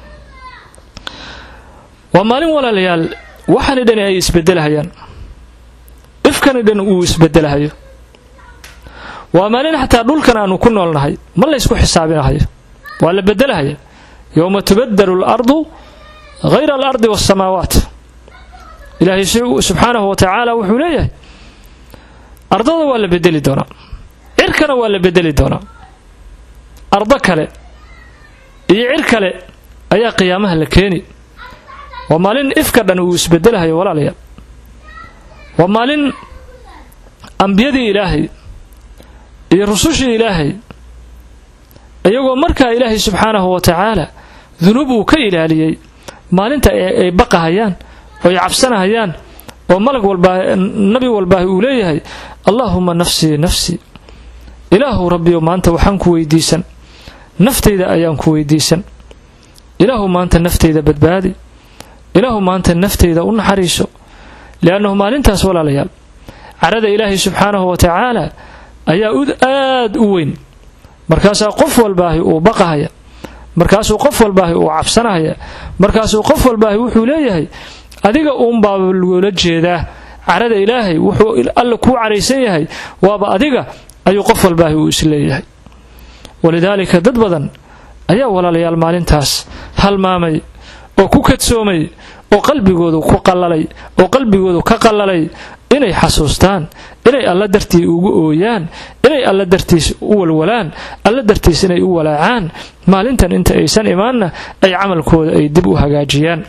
Speaker 1: waa maalin walaalayaal waxaani dhani ay isbedelahayaan ifkani dhan uu isbedelahayo waa maalin xataa dhulkan aanu ku noolnahay ma laysku xisaabinahayo waa la bedelahaya yowma tubadalu alardu hayra alardi waasamaawaat ilaahay subxaanahu wa tacaala wuxuu leeyahay ardada waa la bedeli doonaa cirkana waa la bedeli doonaa ardo kale iyo cir kale ayaa qiyaamaha la keeni waa maalin ifka dhan uu isbedelahayo walaalayaal waa maalin ambiyadii ilaahay iyo rusushii ilaahay iyagoo markaa ilaahay subxaanahu wa tacaala dunuub uu ka ilaaliyey maalinta ay baqahayaan oo ay cabsanahayaan oo malag walbaa nabi walbaahi uu leeyahay allaahuma nafsii nafsii ilaahu rabbiyo maanta waxaan ku weydiisan naftayda ayaan ku weydiisan ilaahu maanta naftayda badbaadi ilaahu maanta naftayda u naxariiso liannahu maalintaas walaalayaal carada ilaahay subxaanahu wa tacaala ayaa aad u weyn markaasaa qof walbaahi uu baqahaya markaasuu qof walbaahi uu cabsanahaya markaasuu qof walbaahi wuxuu leeyahay adiga uunbaa loola jeedaa carada ilaahay wuxuu alla kuu caraysan yahay waaba adiga ayuu qof walbaahi uu isleeyahay walidaalika dad badan ayaa walaalayaal maalintaas halmaamay oo ku kadsoomay oo qalbigoodu ku qallalay oo qalbigoodu ka qallalay inay xasuustaan inay alla dartii ugu ooyaan inay alla dartiis u walwalaan alla dartiis inay u walaacaan maalintan inta aysan imaanna ay camalkooda ay dib u hagaajiyaan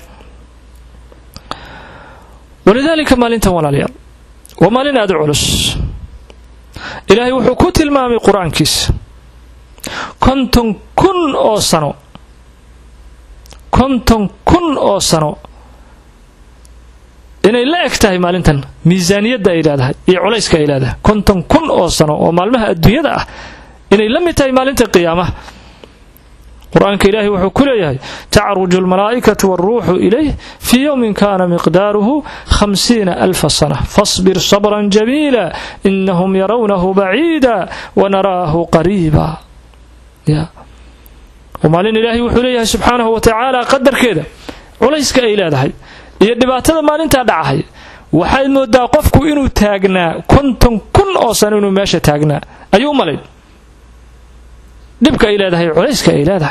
Speaker 1: walidaalika maalintan walaalayaal waa maalin aada u culus ilaahay wuxuu ku tilmaamay qur-aankiisa konton kun oo sano konton kun oo sano inay la eg tahay maalintan miisaaniyadda ay leedahay iyo culayska ay leedahay konton kun oo sano oo maalmaha adduunyada ah inay la mid tahay maalinta qiyaamaha qur-aanka ilaahay wuxuu ku leeyahay tacruju almalaa'ikatu waaruuxu ilayh fii yowmin kana miqdaaruhu hamsiina alfa sana fasbir sabran jamiila inahum yarawnahu baciida wanaraahu qariiba maalin ilaahay wuxuu leeyahay subxaanahu wa tacaala qadarkeeda culayska ay leedahay iyo dhibaatada maalintaa dhacahay waxaad moodaa qofku inuu taagnaa konton kun oo sano inuu meesha taagnaa ayuu u malayn dhibka ay leedahay culayska ay leedahay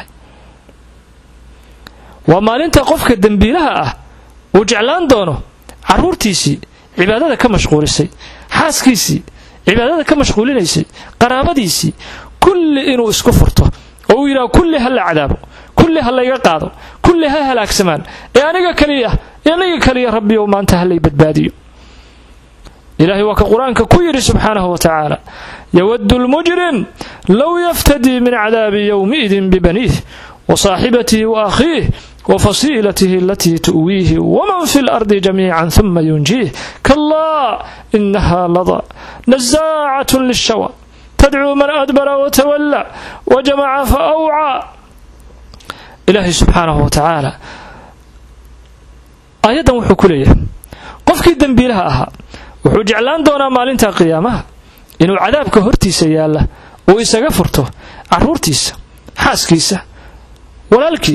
Speaker 1: waa maalinta qofka dembiilaha ah uu jeclaan doono carruurtiisii cibaadada ka mashquulisay xaaskiisii cibaadada ka mashquulinaysay qaraabadiisii kulli inuu isku furto oo uu yidhaha kulli ha la cadaabo kulli ha layga qaado kulli ha halaagsamaan ee aniga kaliya aniga kaliya rabbiyow maanta ha lay badbaadiyo ilaahay waa ka qur-aanka ku yidhi subxaanahu wa tacaala yawaddu lmujrim low yaftadii min cadaabi yowmiidin bibaniih wa saaxibatihi wa akhiih wa fasiilatihi alatii tu'wiihi waman fi lardi jamiican huma yunjiih kallaa inaha lada nasaacatun lishawa tadcuu man adbara watawalla wajamaca fa awcaa ilaahay subxaanahu wa tacaala aayaddan wuxuu ku leeyahay qofkii dembiilaha ahaa wuxuu jeclaan doonaa maalinta qiyaamaha inuu cadaabka hortiisa yaalla uu isaga furto carruurtiisa xaaskiisa walaalkii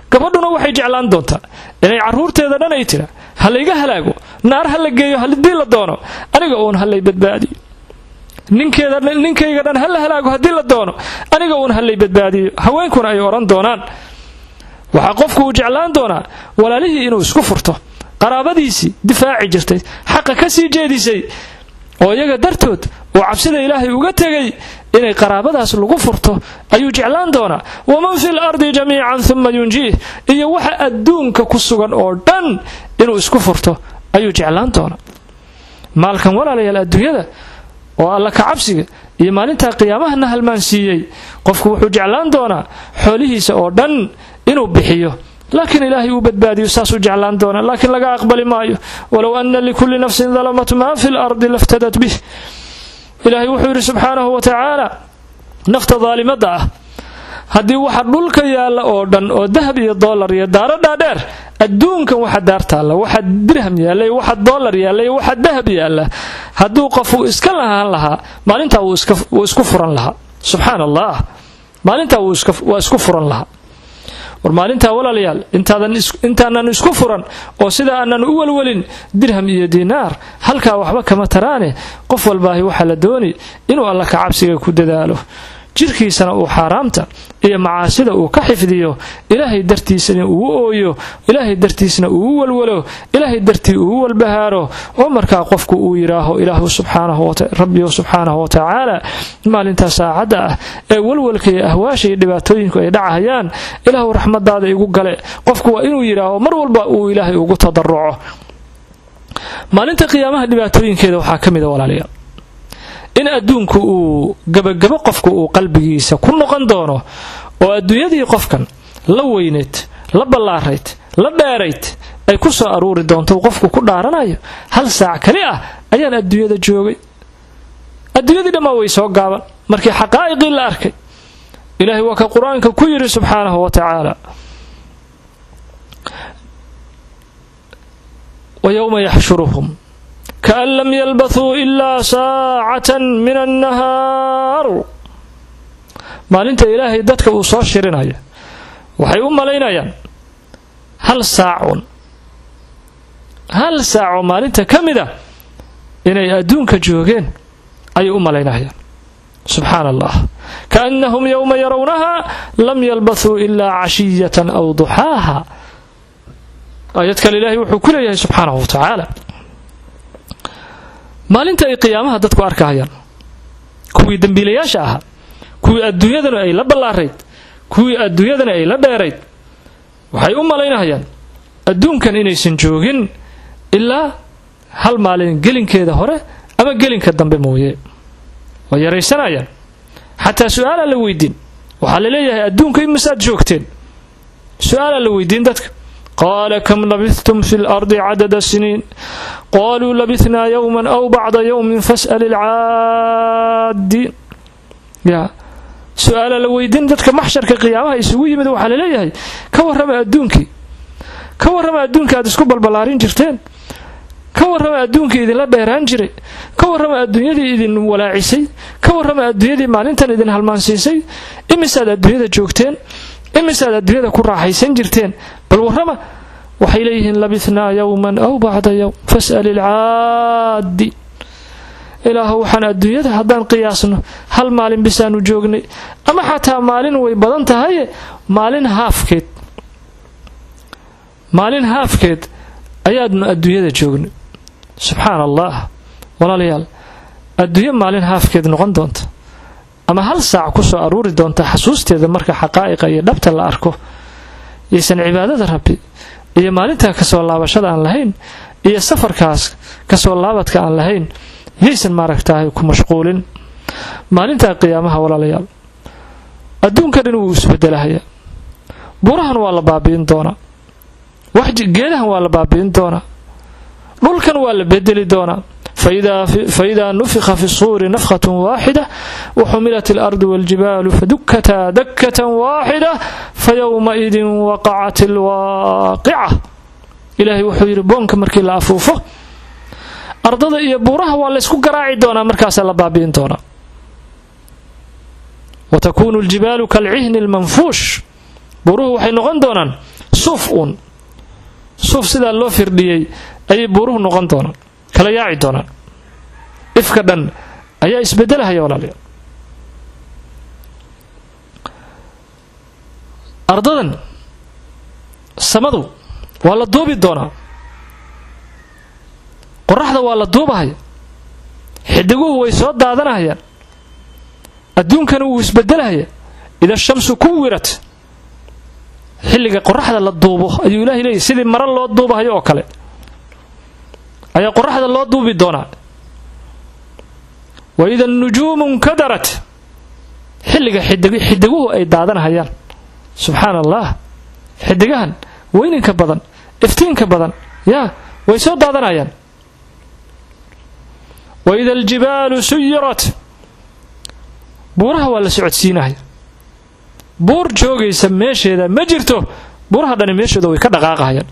Speaker 1: gabadhuna waxay jeclaan doontaa inay carruurteeda dhan ay tira ha layga halaago naar ha la geeyo haddii la doono aniga uun ha lay badbaadiyo ninkeeda ninkayga dhan ha la halaago haddii la doono aniga uun ha lay badbaadiyo haweenkuna ay odhan doonaan waxaa qofku uu jeclaan doonaa walaalihii inuu isku furto qaraabadiisii difaaci jirtay xaqa ka sii jeedisay oo iyaga dartood oo cabsida ilaahay uga tegay inay qaraabadaas lagu furto ayuu jeclaan doonaa waman fi lardi jamiican uma yunjiih iyo waxa adduunka ku sugan oo dhan inuu isku furto ayuu jeclaan doonaa maalkan walaalayaal adduunyada oo alla ka cabsiga iyo maalintaa qiyaamahana halmaansiiyey qofku wuxuu jeclaan doonaa xoolihiisa oo dhan inuu bixiyo laakiin ilaahay uu badbaadiyo saasuu jeclaan doonaa laakiin laga aqbali maayo walow ana likulli nafsin dalamat maa fi lardi laftadat bih ilaahay wuxuu yidhi subxaanahu wa tacaala nafta daalimada ah haddii waxa dhulka yaalla oo dhan oo dahab iyo doolar iyo daaro dhaadheer adduunkan waxa daar taalla waxa dirham yaalla waxa doolar yaalla iyo waxa dahab yaalla hadduu qof uu iska lahaan lahaa maalintaa wuu isku furan lahaa subxaan allah maalintaa waa isku furan lahaa war maalintaa walaalayaal intaanan isku furan oo sida aanan u welwelin dirham iyo diinaar halkaa waxba kama taraane qof walbaahi waxaa la dooni inuu alla ka cabsiga ku dadaalo jirkiisana uu xaaraamta iyo macaasida uu ka xifdiyo ilaahay dartiisana uu ooyo ilaahay dartiisna uu walwalo ilaahay dartii uu walbahaaro oo markaa qofku uu yidhaaho ilaahu rabbiyo subxaanahu wa tacaala maalintaa saacadda ah ee walwalka iyo ahwaasha iyo dhibaatooyinku ay dhacahayaan ilaahu raxmadaada igu gale qofku waa inuu yidhaaho mar walba uu ilaahay ugu tadaruco maalinta qiyaamaha dhibaatooyinkeeda waxaa ka mida walaalayaal in adduunku uu gabagabo qofku uu qalbigiisa ku noqon doono oo adduunyadii qofkan la weyneyd la ballaarayd la dheerayd ay ku soo aruuri doonto qofku ku dhaaranayo hal saac kali ah ayaan adduunyada joogay adduunyadii dhammaa way soo gaaban markii xaqaa'iqii la arkay ilaahay waa ka qur-aanka ku yidhi subxaanahu wa tacaala wa yowma yaxshuruhum kaan lam yalbathuu ilaa saacatan min annahaar maalinta ilaahay dadka uu soo shirinaya waxay u malaynayaan hal saacun hal saacoo maalinta ka mid a inay adduunka joogeen ayay u malaynayaan subxaana allah kaannahum yowma yarawnaha lam yalbathuu ilaa cashiyatan aw duxaaha aayad kale ilaahay wuxuu ku leeyahay subxaanahu wa tacaala maalinta ay qiyaamaha dadku arkahayaan kuwii dembiilayaasha ahaa kuwii adduunyadana ay la ballaarayd kuwii adduunyadana ay la dheerayd waxay u malaynahayaan adduunkan inaysan joogin ilaa hal maalin gelinkeeda hore ama gelinka dambe mooye waa yaraysanayaan xataa su-aalaa la weydiin waxaa la leeyahay adduunka imisaad joogteen su-aalaa la weydiin dadka qaala kam labithtum fi lardi cadada siniin qaluu labithnaa yowman aw bacda yowmin fas'al ilcaadiin ya su-aala la weydiin dadka maxsharka qiyaamaha isugu yimid waxaa la leeyahay ka warrama adduunkii ka warrama adduunka aad isku balbalaarin jirteen ka warrama adduunkii idinla dheeraan jiray ka warrama adduunyadii idin walaacisay ka warrama adduunyadii maalintan idin halmaansiisay imisaad adduunyada joogteen imisaad adduunyada ku raaxaysan jirteen bal warrama waxay leeyihiin labithnaa yowman aw bacda yowm fas'al ilcaadi ilaahu waxaan adduunyada haddaan qiyaasno hal maalin bisaanu joognay ama xataa maalin way badan tahaye maalin haafkeed maalin haafkeed ayaadnu adduunyada joognay subxaana allah walaalayaal adduunyo maalin haafkeed noqon doonta ama hal saac ku soo aruuri doonta xasuusteeda marka xaqaa'iqa iyo dhabta la arko yaysan cibaadada rabbi iyo maalintaa kasoo laabashada aan lahayn iyo safarkaas kasoo laabadka aan lahayn yaysan maaragtaahay ku mashquulin maalintaa qiyaamaha walaalayaal adduunka dhan wuu isbedelahayaa burahan waa la baabi'in doonaa geedahan waa la baabi'in doonaa dhulkan waa la bedeli doonaa faidaa nufika fi suuri nafkhat waaxida waxumilat alardu waاljibaalu fadukataa dakatan waaxida fayowmaidin waqacat alwaaqica ilaahay wuxuu yidhi boonka markii la afuufo ardada iyo buuraha waa laysku garaaci doonaa markaasaa la baabi'in doonaa watakunu ljibaalu kalcihni lmanfuush buuruhu waxay noqon doonaan suuf uun suuf sidaa loo firdhiyey ayay buuruhu noqon doonaan kala yaaci doonaan ifka dhan ayaa isbedelahaya walaalayaal ardadan samadu waa la duubi doonaa qoraxda waa la duubahaya xidiguhu way soo daadanahayaan adduunkana wuu isbedelahaya ida shamsu kuwirat xilliga qoraxda la duubo ayuu ilahay leeyahy sidii mara loo duubahayo oo kale ayaa qoraxda loo duubi doonaa wa ida nujuumu nkadarat xilliga xidiguhu ay daadanahayaan subxaana allah xidigahan weyninka badan iftiinka badan yaa way soo daadanayaan wa ida aljibaalu suyirat buuraha waa la socodsiinaya buur joogaysa meesheeda ma jirto buuraha dhani meeshooda way ka dhaqaaqahayaan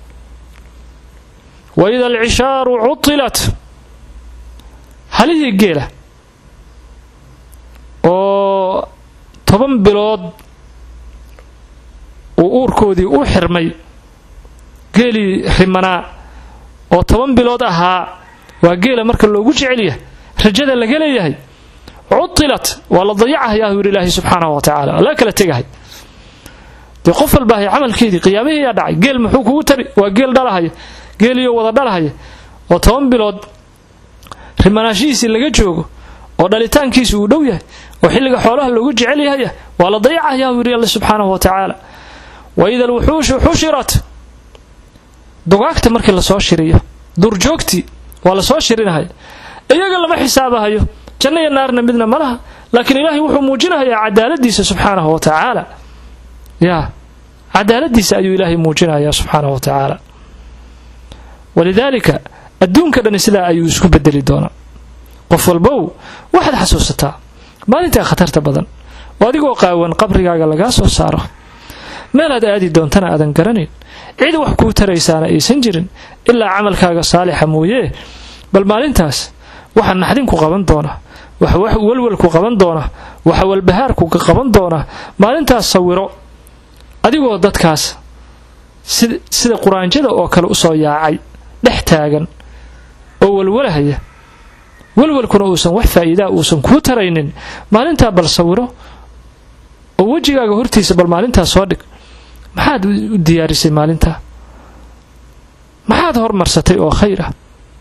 Speaker 1: wa ida alcishaaru cutilat halihii geela oo toban bilood uu uurkoodii u xirmay geelii rimanaa oo toban bilood ahaa waa geela marka loogu jecelyahay rajada laga leeyahay cutilat waa la dayacahayaa yidhi ilaahay subxaanahu wa tacaala waa laga kala tegahay dee qof walbaahay camalkeedii qiyaamihii yaa dhacay geel muxuu kugu tari waa geel dhalahaya geeliyo wada dhalahaya oo toban bilood rimanaashihiisii laga joogo oo dhalitaankiisi uu dhow yahay oo xilliga xoolaha loogu jecel yahaya waa la dayacahayaa yidhi alle subxaanahu wa tacaala wa ida alwuxuushu xushirat dugaagta markii lasoo shiriyo duurjoogtii waa lasoo shirinahaya iyaga lama xisaabahayo janno iyo naarna midna ma laha laakiin ilaahay wuxuu muujinahayaa cadaaladiisa subxaanahu wa tacaala yaa cadaaladiisa ayuu ilaahay muujinayaa subxaanahu wa tacaala walidaalika adduunka dhani sidaa ayuu isku bedeli doonaa qof walbow waxaad xasuusataa maalintaa khatarta badan oo adigoo qaawan qabrigaaga lagaa soo saaro meelaad aadi doontana aadan garanayn cid wax kuu taraysaana aysan jirin ilaa camalkaaga saalixa mooyee bal maalintaas waxa naxdinku qaban doona waxa walwalku qaban doona waxa walbahaarku qaban doona maalintaas sawiro adigoo dadkaas sida quraanjada oo kale usoo yaacay dhex taagan oo walwalahaya walwalkuna uusan wax faa'iidaa uusan kuu taraynin maalintaa bal sawiro oo wejigaaga hortiisa bal maalintaa soo dhig maxaad u diyaarisay maalintaa maxaad hormarsatay oo khayr ah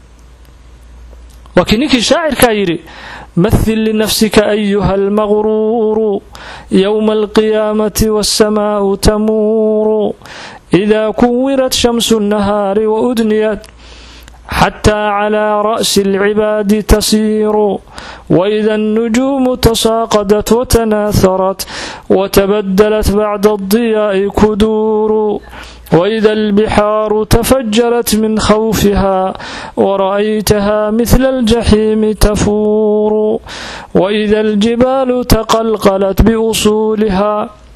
Speaker 1: waa kii ninkii shaacirkaa yidhi mahil linafsika ayuha almaqruuru yowma alqiyaamati waasamaa'u tamuuru idaa kuwirat shamsu nnahaari waudniyat xataa calaa ra'si alcibaadi tasiiru waida alnujuumu tasaaqadat watanaaharat watabadalat bacda aldiyaa'i kuduuru waida albixaaru tafajarat min khawfiha wara'aytaha mihla aljaxiimi tafuuru waida aljibaalu taqalqalat biusuuliha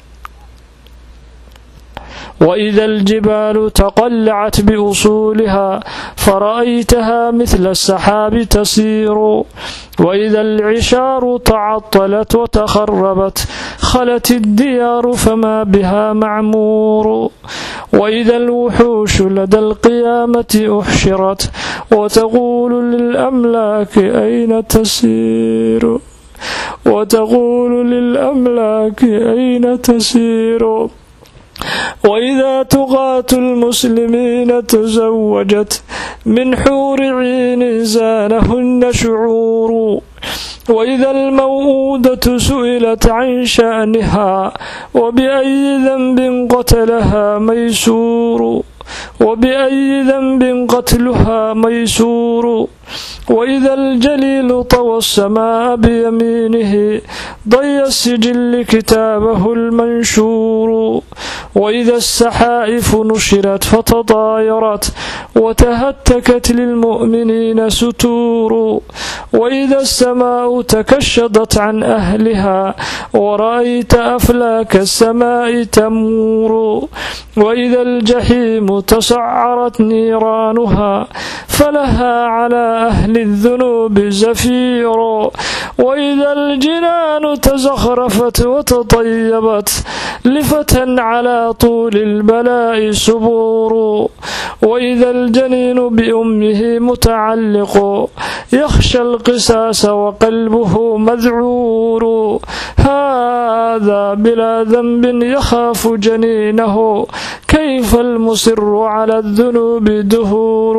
Speaker 1: وإذا الجبال تقلعت بأصولها فرأيتها مثل السحاب تسير وإذا العشار تعطلت وتخربت خلت الديار فما بها معمور وإذا الوحوش لدى القيامة أحشرت وتقول للأملاك أين تسير وتقول للأملاك أين تسير وإذا تقاة المسلمين تزوجت من حور عين زانهن شعور وإذا الموءودة سئلت عن شأنها وبأي ذنب قتلها ميسور وبأي ذنب قتلها ميسور وإذا الجليل طوى السماء بيمينه ضي السجل كتابه المنشور وإذا السحائف نشرت فتطايرت وتهتكت للمؤمنين ستور وإذا السماء تكشطت عن أهلها ورأيت أفلاك السماء تمور وإذا الجحيم تسعرت نيرانها فلها على أهل الذنوب زفير وإذا الجنان تزخرفت وتطيبت لفتى على طول البلاء سبور وإذا الجنين بأمه متعلق يخشى القساس وقلبه مذعور هذا بلا ذنب يخاف جنينه كيف المصر على الذنوب دهور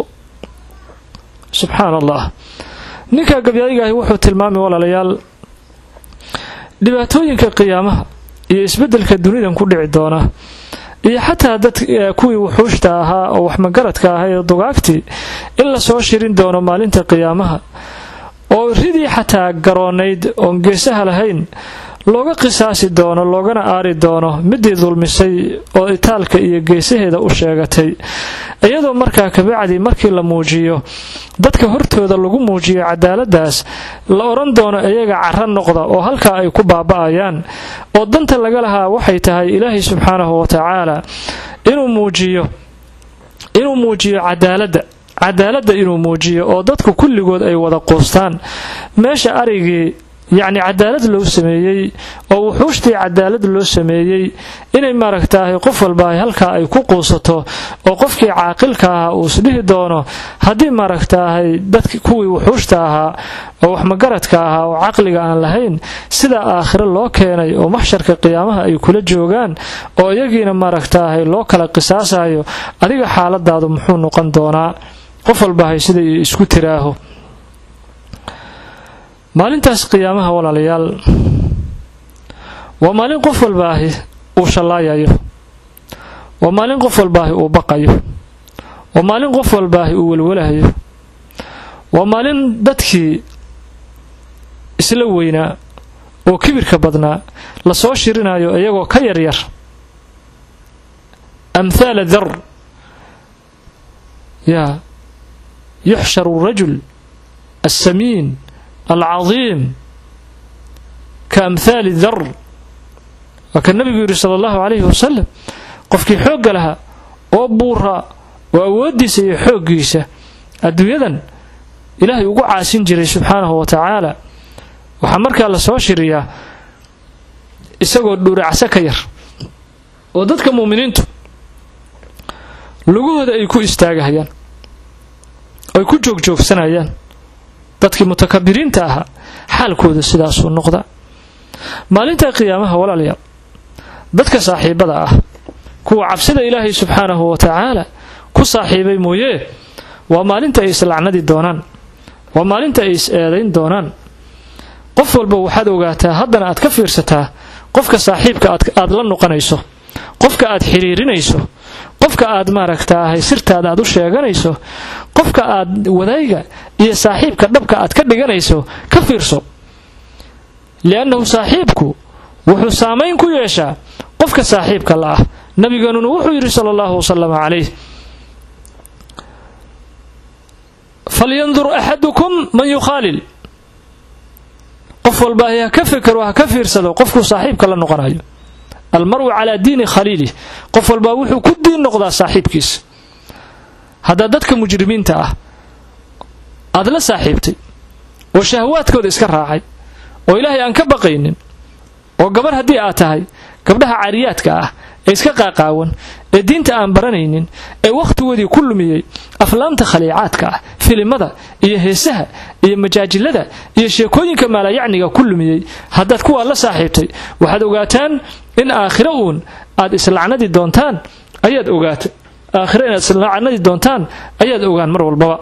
Speaker 1: سبحaan allah ninkaa gabyaayigahi wuxuu tilmaamay walaalayaal dhibaatooyinka qiyaamaha iyo isbeddelka dunidan ku dhici doona iyo xataa dad kuwii wuxuushta ahaa oo waxmagaradka ahaa ee dugaagtii in lasoo shirin doono maalinta qiyaamaha oo ridii xataa garoonayd oon geesaha lahayn looga qisaasi doono loogana aari doono midii dulmisay oo itaalka iyo geesaheeda u sheegatay iyadoo markaa kabacdi markii la muujiyo dadka hortooda lagu muujiyo cadaaladaas la odhan doono iyaga cara noqda oo halkaa ay ku baaba'ayaan oo danta laga lahaa waxay tahay ilaahay subxaanahu wa tacaala inuu muujiyo inuu muujiyo cadaaladda cadaaladda inuu muujiyo oo dadku kulligood ay wada quustaan meesha arigii yacni cadaalad loo sameeyey oo wuxuushtii cadaalad loo sameeyey inay maaragtaahay qof walbaahay halkaa ay ku quusato oo qofkii caaqilka ahaa uu isdhihi doono haddii maaragtaahay dadki kuwii wuxuushta ahaa oo waxmagaradka ahaa oo caqliga aan lahayn sidaa aakhiro loo keenay oo maxsharka qiyaamaha ay kula joogaan oo iyagiina maaragtaahay loo kala qisaasayo adiga xaaladaadu muxuu noqon doonaa qof walbaahay sida isku tiraaho maalintaas qiyaamaha walaalayaal waa maalin qof walbaahi uu shallaayayo waa maalin qof walbaahi uu baqayo waa maalin qof walbaahi uu welwalahayo waa maalin dadkii isla weynaa oo kibirka badnaa lasoo shirinayo iyagoo ka yaryar amhaala dar yaa yuxsharu rajul assamiin alcadiim ka amhaali dar waa ka nabigu yidhi sala allahu calayhi wasalam qofkii xoogga lahaa oo buuraa oo awooddiisa iyo xooggiisa adduunyadan ilaahay ugu caasin jiray subxaanahu wa tacaala waxaa markaa la soo shiriyaa isagoo dhuuracso ka yar oo dadka muuminiintu lugahooda ay ku istaagahayaan ay ku joogjoogsanayaan dadkii mutakabiriinta ahaa xaalkooda sidaasuu noqda maalinta qiyaamaha walaalayaal dadka saaxiibada ah kuwa cabsida ilaahay subxaanahu wa tacaala ku saaxiibay mooyee waa maalinta ay islacnadi doonaan waa maalinta ay is eedayn doonaan qof walba waxaad ogaataa haddana aad ka fiirsataa qofka saaxiibka aad la noqonayso qofka aad xiriirinayso qofka aad maaragtaahay sirtaada aad u sheeganayso qofka aad wadayga iyo saaxiibka dhabka aad ka dhiganayso ka fiirso liannahu saaxiibku wuxuu saamayn ku yeeshaa qofka saaxiibka la ah nabigeenuna wuxuu yidhi sala allahu wasalam calayh falyandur axadukum man yukhaalil qof walbaahi ha ka fekero ha ka fiirsado qofkuu saaxiibka la noqonayo almaru calaa diini khaliilih qof walbaa wuxuu ku diin noqdaa saaxiibkiisa haddaa dadka mujrimiinta ah aad la saaxiibtay oo shahwaadkooda iska raacay oo ilaahay aan ka baqaynin oo gabarh haddii aad tahay gabdhaha cariyaadka ah ee iska qaaqaawan ee diinta aan baranaynin ee wakhtigoodii ku lumiyey aflaamta khaliicaadka ah filimada iyo heesaha iyo majaajilada iyo sheekooyinka maalayacniga ku lumiyey haddaad kuwaa la saaxiibtay waxaad ogaataan in aakhiro uun aad islacnadi doontaan ayaad ogaata aakhiro inaad islacnadi doontaan ayaad ogaan mar walbaba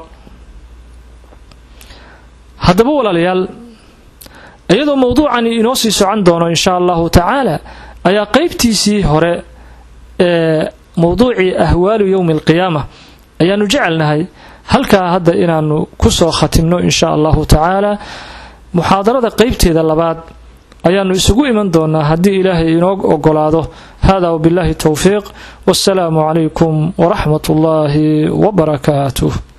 Speaker 1: haddaba walaalayaal iyadoo mawduucani inoo sii socon doono insha allahu tacaala ayaa qaybtiisii hore ee mawduucii ahwaalu yowmi alqiyaama ayaanu jecelnahay halkaa hadda inaanu ku soo khatimno insha allahu tacaala muxaadarada qaybteeda labaad ayaanu isugu iman doonaa haddii ilaahay inoo ogolaado hada wbillahi towfiiq wassalaamu calaykum waraxmat ullaahi wabarakaatuh